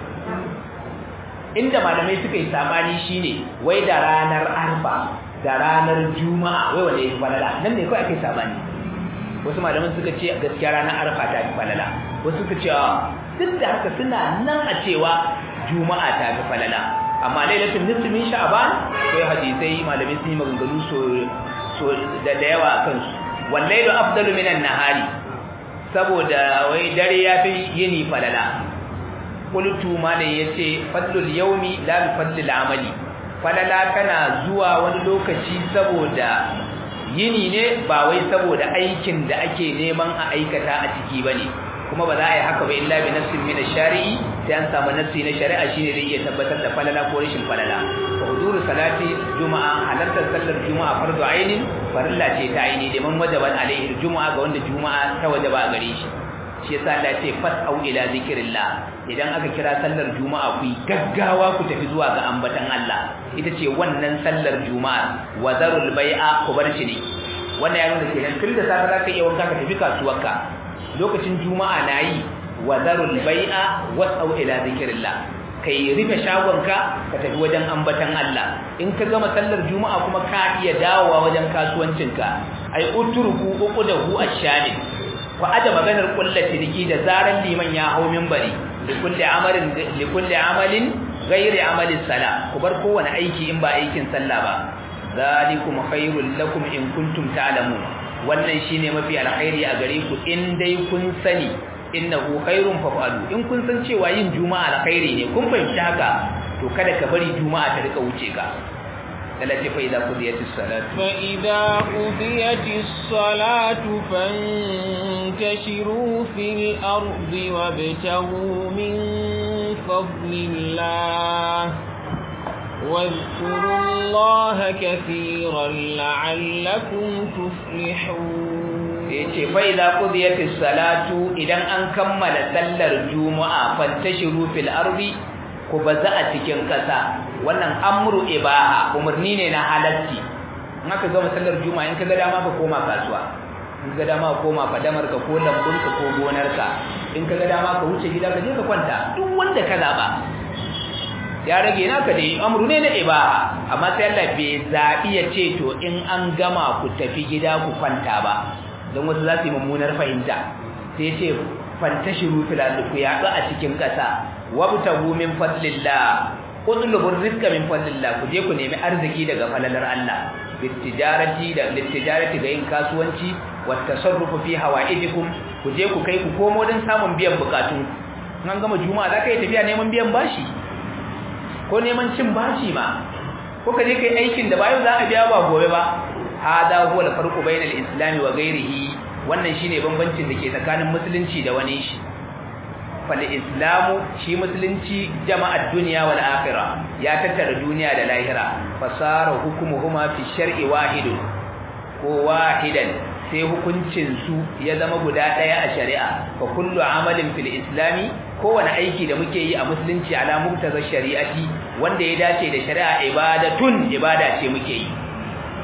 inda malamai suka yi sabani shine wai da ranar arfa da ranar juma'a wai wanda yake falala nan ne kawai ake sabani wasu malaman suka ce gaskiya ranar arfa ta fi falala wasu suka ce duk da haka suna nan a cewa juma'a ta fi falala amma lailatul nisfi min sha'ban sai hadisai malamai sun yi maganganu so so da da yawa akan su wallailu afdalu minan nahari saboda wai dare ya fi yini falala qultu malai yace fadlul yawmi la bi fadlil amali falala kana zuwa wani lokaci saboda yini ne ba wai saboda aikin da ake neman a aikata a ciki bane kuma ba za a yi haka ba illa bi nafsin min ash-shari'i sai an samu nafsi na shari'a shine da iya tabbatar da falala ko rashin falala wa huzuru salati juma'a halartar sallar juma'a fardu ainin farilla ce ta aini da man wajaban alaihi juma'a ga wanda juma'a ta wajaba a gare shi shi yasa Allah ce fas'au ila zikrillah idan aka kira sallar juma'a ku gaggawa ku tafi zuwa ga ambatan Allah ita ce wannan sallar juma'a wa zarul bai'a ku bar shi ne wannan ya nuna kenan tun da safe zaka iya wanka ka tafi kasuwarka lokacin juma'a nayi wa zarul bai'a was'au ila zikrillah kai rufe shagonka ka tafi wajen ambatan Allah in ka gama sallar juma'a kuma ka iya dawowa wajen kasuwancinka ai utruku uqdahu ash-shani ku aje maganar kullati diki da zaran liman ya hau minbari likulli amalin likulli amalin ghairi amali salah ku bar kowane aiki in ba aikin sallah ba zalikum khairul lakum in kuntum ta'lamun wannan shine mafi alkhairi a gare ku in dai kun sani innahu khairun fa'alu in kun san cewa yin juma'a alkhairi ne kun fahimci haka to kada ka bari juma'a ta rika wuce ka التي فإذا قضيت الصلاة فإذا قضيت الصلاة فانتشروا في الأرض وابتغوا من فضل الله واذكروا الله كثيرا لعلكم تفلحون yace fa idza qudiyatis salatu idan an kammala sallar juma'a fantashiru fil ardi ku baza a cikin kasa wannan amru ibaha umarni ne na halatti in aka gama sallar juma'a in ka ga dama ka koma kasuwa in ka ga dama ka koma fadamar ka ko lambun ka ko gonar ka in ka ga dama ka wuce gida ka je ka kwanta duk wanda ka zaba ya rage naka dai amru ne na ibaha amma sai Allah bai zabi ya ce to in an gama ku tafi gida ku kwanta ba don wasu za su yi mummunar fahimta sai ya ce fantashiru fil ardi ku yaɗu a cikin ƙasa wabtagu min fadlillah utlubur rizqa min fadlillah ku je ku nemi arziki daga falalar Allah bitijarati da litijarati ga yin kasuwanci wat tasarrufu fi hawaidikum ku je ku kai ku komo don samun biyan bukatun an gama juma'a za ka yi tafiya neman biyan bashi ko neman cin bashi ma ko ka je kai aikin da bayan za a biya ba gobe ba hada huwa al-farqu bayna al-islam wa ghayrihi wannan shine bambancin da ke tsakanin musulunci da wani shi fal islamu shi musulunci jama'ar duniya wal akhirah ya tattara duniya da lahira fasara hukumuhuma fi shar'i wahidun ko wahidan sai hukuncin su ya zama guda daya a shari'a fa kullu amalin fil islami kowane aiki da muke yi a musulunci ala muktazar shari'ati wanda ya dace da shari'a ibadatun ibada ce muke yi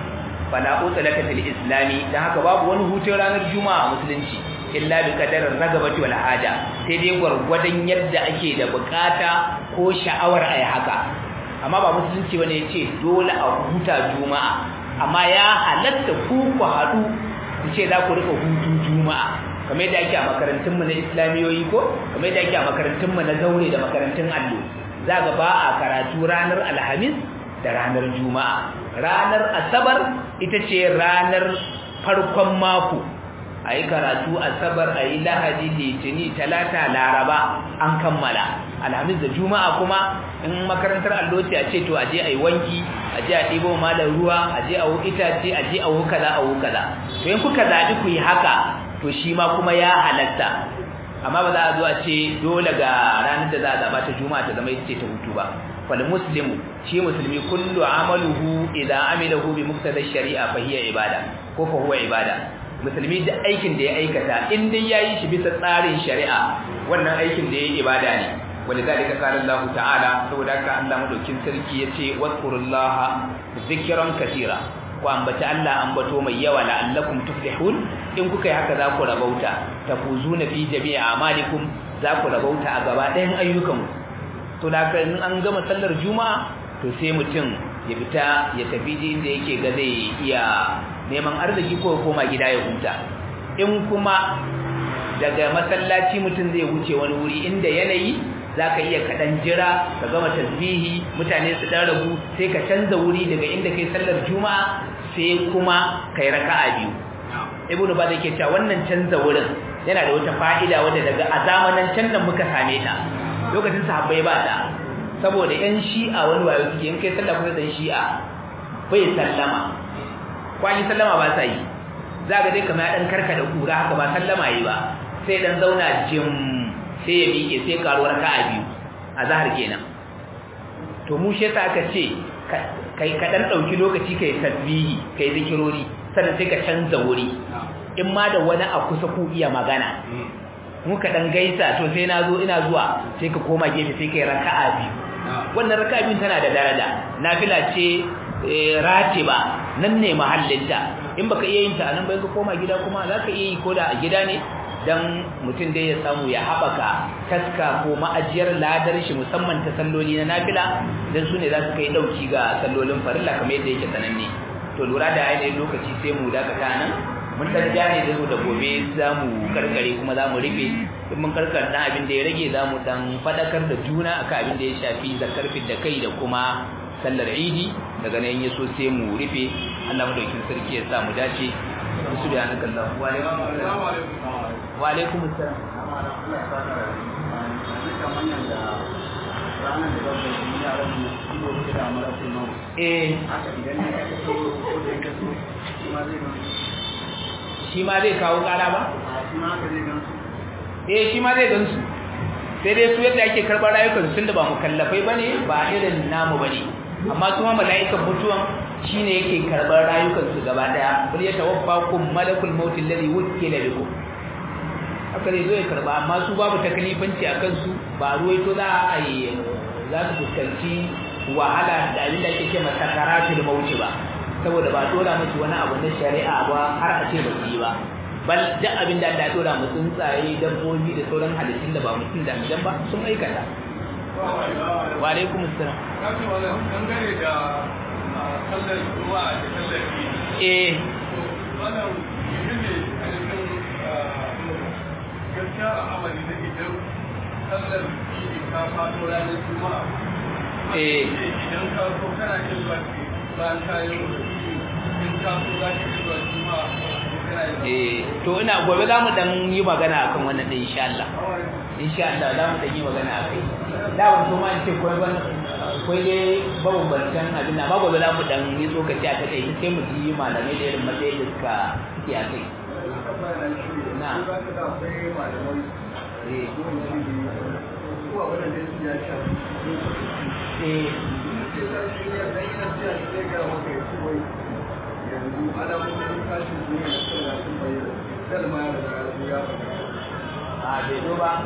fala utlaka fil islami dan haka babu wani hutun ranar juma'a a musulunci illa bi qadarin ragabati wal haja sai dai gwargwadon yadda ake da bukata ko sha'awar ayi haka amma ba musulunci bane yace dole a huta juma'a amma ya halatta ku ku hadu ku ce za ku rika hutu juma'a kamar yadda ake a makarantun mu na islamiyoyi ko kamar yadda ake a makarantun mu na zaure da makarantun allo za ga ba a karatu ranar alhamis da ranar juma'a ranar asabar ita ce ranar farkon mako a yi karatu asabar a yi lahadi litini talata laraba an kammala alhamis da juma'a kuma in makarantar alloci a ce to aje a yi wanki aje a ɗibo malar ruwa aje a wu itace aje a wu kaza a wu kaza to in kuka zaɓi ku yi haka to shi ma kuma ya halatta amma ba za a zo a ce dole ga ranar da za a zaɓa ta juma'a ta zama ita ce ta hutu ba fal muslimu shi musulmi kullu amaluhu idan amilahu bi muqtada shari'a fa hiya ibada ko fa huwa ibada musulmi da aikin da ya aikata in dai yayi shi bisa tsarin shari'a wannan aikin da yayi ibada ne walidalika qala Allah ta'ala saboda haka Allah madaukin sarki yace wadhkurullaha zikran katira ku ambaci Allah ambato mai yawa la'allakum tuflihun in kuka yi haka za ku rabauta tafuzuna fi jami'i amalikum za ku rabauta a gaba ɗayan ayyukan to da in an gama sallar juma'a to sai mutum ya fita ya tafi inda yake ga zai iya neman arziki ko koma gida ya huta in kuma daga masallaci mutum zai wuce wani wuri inda yanayi zaka iya kaɗan jira ka gama tasbihi mutane su dan rabu sai ka canza wuri daga inda kai sallar juma'a sai kuma kai raka'a biyu ibnu ba da ke cewa wannan canza wurin yana da wata fa'ida wadda daga a zamanan can nan muka same ta lokacin sahabbai ba ta saboda yan shi'a wani wayo suke in kai sallah kuma dan shi'a bai sallama kwani sallama ba sa yi za ga dai kamar ya dan karkada kura haka ba sallama yi ba sai dan zauna jim sai ya miƙe sai karuwar raka'a biyu a zahar kenan to mu shi aka ce kai ka dan dauki lokaci kai tasbihi kai zikirori sannan sai ka canza wuri in ma da wani a kusa ku iya magana muka dan gaisa to sai na zo ina zuwa sai ka koma gefe sai kai raka'a biyu wannan raka'a biyu tana da daraja nafila ce ratiba nan ne mahallinta in baka iya yin ta anan bai ka koma gida kuma zaka iya yi koda a gida ne dan mutum dai ya samu ya haɓaka taska ko ma'ajiyar ladar shi musamman ta salloli na nafila dan su ne za su kai ɗauki ga sallolin farilla kamar yadda yake sananne to lura da ainihin lokaci sai mu dakata nan mun dan jane da da gobe za mu karkare kuma za mu rufe in mun karkar dan abin da ya rage za mu dan fadakar da juna akan abin da ya shafi zakar da kai da kuma sallar idi daga nan yaso sai mu rufe Allah madaukin sarki ya sa mu dace subhanakallahu wa wa alaikum assalam eh shi ma zai kawo kara ba? eh shi ma zai gansu sai dai su yadda ake karɓar rayukan tun da ba mukallafai ba ne ba irin namu ba ne amma su ma mala'ikan mutuwan shi ne yake karɓar rayukansu gaba ɗaya bari ya tawaffa kun malakul mautin lalli wuke da biku haka zai zo ya karɓa amma su babu takalifanci a kansu ba ruwaito za a yi za su fuskanci wahala da abin da ake ce masa karatul mauti ba saboda ba dora musu wani abu na shari'a ba har a ce ba su yi ba bal duk abin da Allah ya dora mu tsuntsaye dabbobi da sauran halittun da ba mutum da aljan ba sun aikata wa alaikum assalam kace wannan dangane da sallar juma'a da sallar idi eh wannan yene a cikin gaskiya a amali da idan sallar idi ka fado ranar juma'a eh idan ka so kana yin baki bayan ka yi in ka so za ka yi zuwa juma'a kana yin eh to ina gobe za mu dan yi magana akan wannan din insha Allah insha Allah za mu dan yi magana akai da ban so ma in ce koi ban koi dai babu bantan abin amma gobe za mu dan yi tsokaci a kai sai mu ji malamai da irin matsayin da suka suke a kai na eh eh a bai zo ba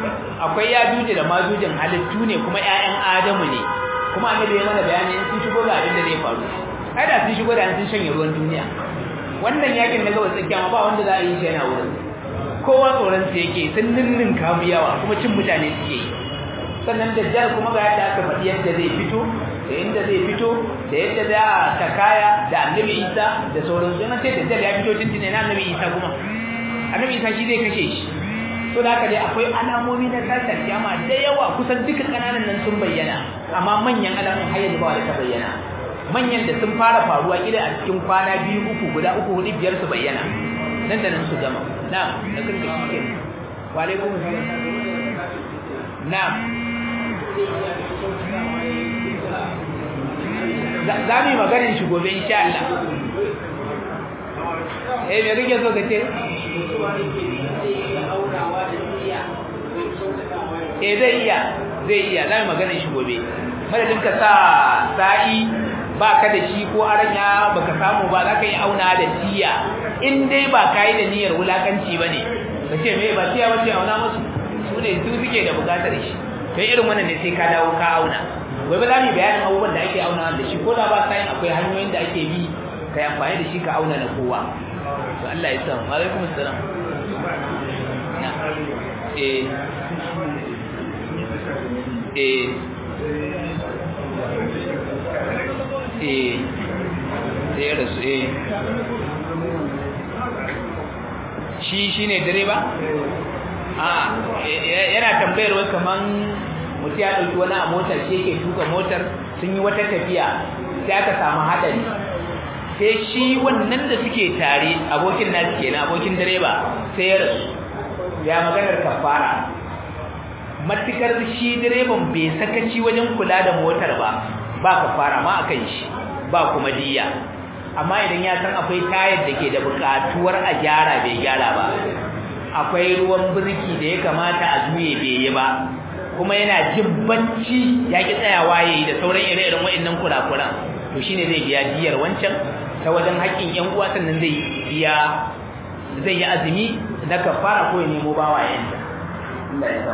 akwai ya juje da majujin halittu ne kuma ƴaƴan adamu ne kuma annabi ya mana bayani in sun shigo ga abin da zai faru ai da sun shigo da sun shanye ruwan duniya wannan yakin na gaba tsakiya ma ba wanda za a yi shi yana wurin kowa tsoron su yake sun ninnin kamu yawa kuma cin mutane suke yi sannan dajjal kuma ga yadda aka faɗi yadda zai fito da inda zai fito da yadda za ta kaya da annabi isa da sauransu yana ce dajjal ya fito tuntune na annabi isa kuma annabi isa shi zai kashe shi to da haka dai akwai alamomi na tasar kiyama da yawa kusan duka kananan nan sun bayyana amma manyan alamun har yanzu ba wanda ta bayyana manyan da sun fara faruwa kila a cikin kwana biyu uku guda uku hudu biyar su bayyana nan da nan su gama na da kan da shi ke wa alaikum assalam na za mu yi maganin shi gobe insha Allah eh me rike so ka ce eh zai iya zai iya za mu maganin shi gobe madadin ka sa sa'i ba ka da shi ko aranya baka samu ba za ka yi auna da tiya in dai ba ka yi da niyyar wulakanci ba ne ka ce me ba tiya ba ce auna musu su ne su suke da bukatar shi kai irin wannan ne sai ka dawo ka auna gobe za mu yi bayanin abubuwan da ake auna da shi ko da ba sayin akwai hanyoyin da ake bi ka yi amfani da shi ka auna na kowa to Allah ya san wa alaikum assalam eh eh eh sai ya rasu eh shi shine direba a yana tambayar wai kaman mutum ya ɗauki wani a motar shi yake tuka motar sun yi wata tafiya sai aka samu haɗari sai shi wannan da suke tare abokin nasu kenan abokin direba sai ya rasu ya maganar kafara matukar shi direban bai sakaci wajen kula da motar ba ba kafara ma akan shi ba kuma diya amma idan ya san akwai tayar da ke da buƙatuwar a gyara bai gyara ba akwai ruwan birki da ya kamata a juye bai yi ba kuma yana jin bacci ya ki tsayawa yayi da sauran ire-iren waɗannan kurakuran to shine zai biya diyar wancan ta wajen haƙƙin ƴan uwa sannan zai biya zai yi azumi na kafara ko ya nemo bawa yanda Allah ya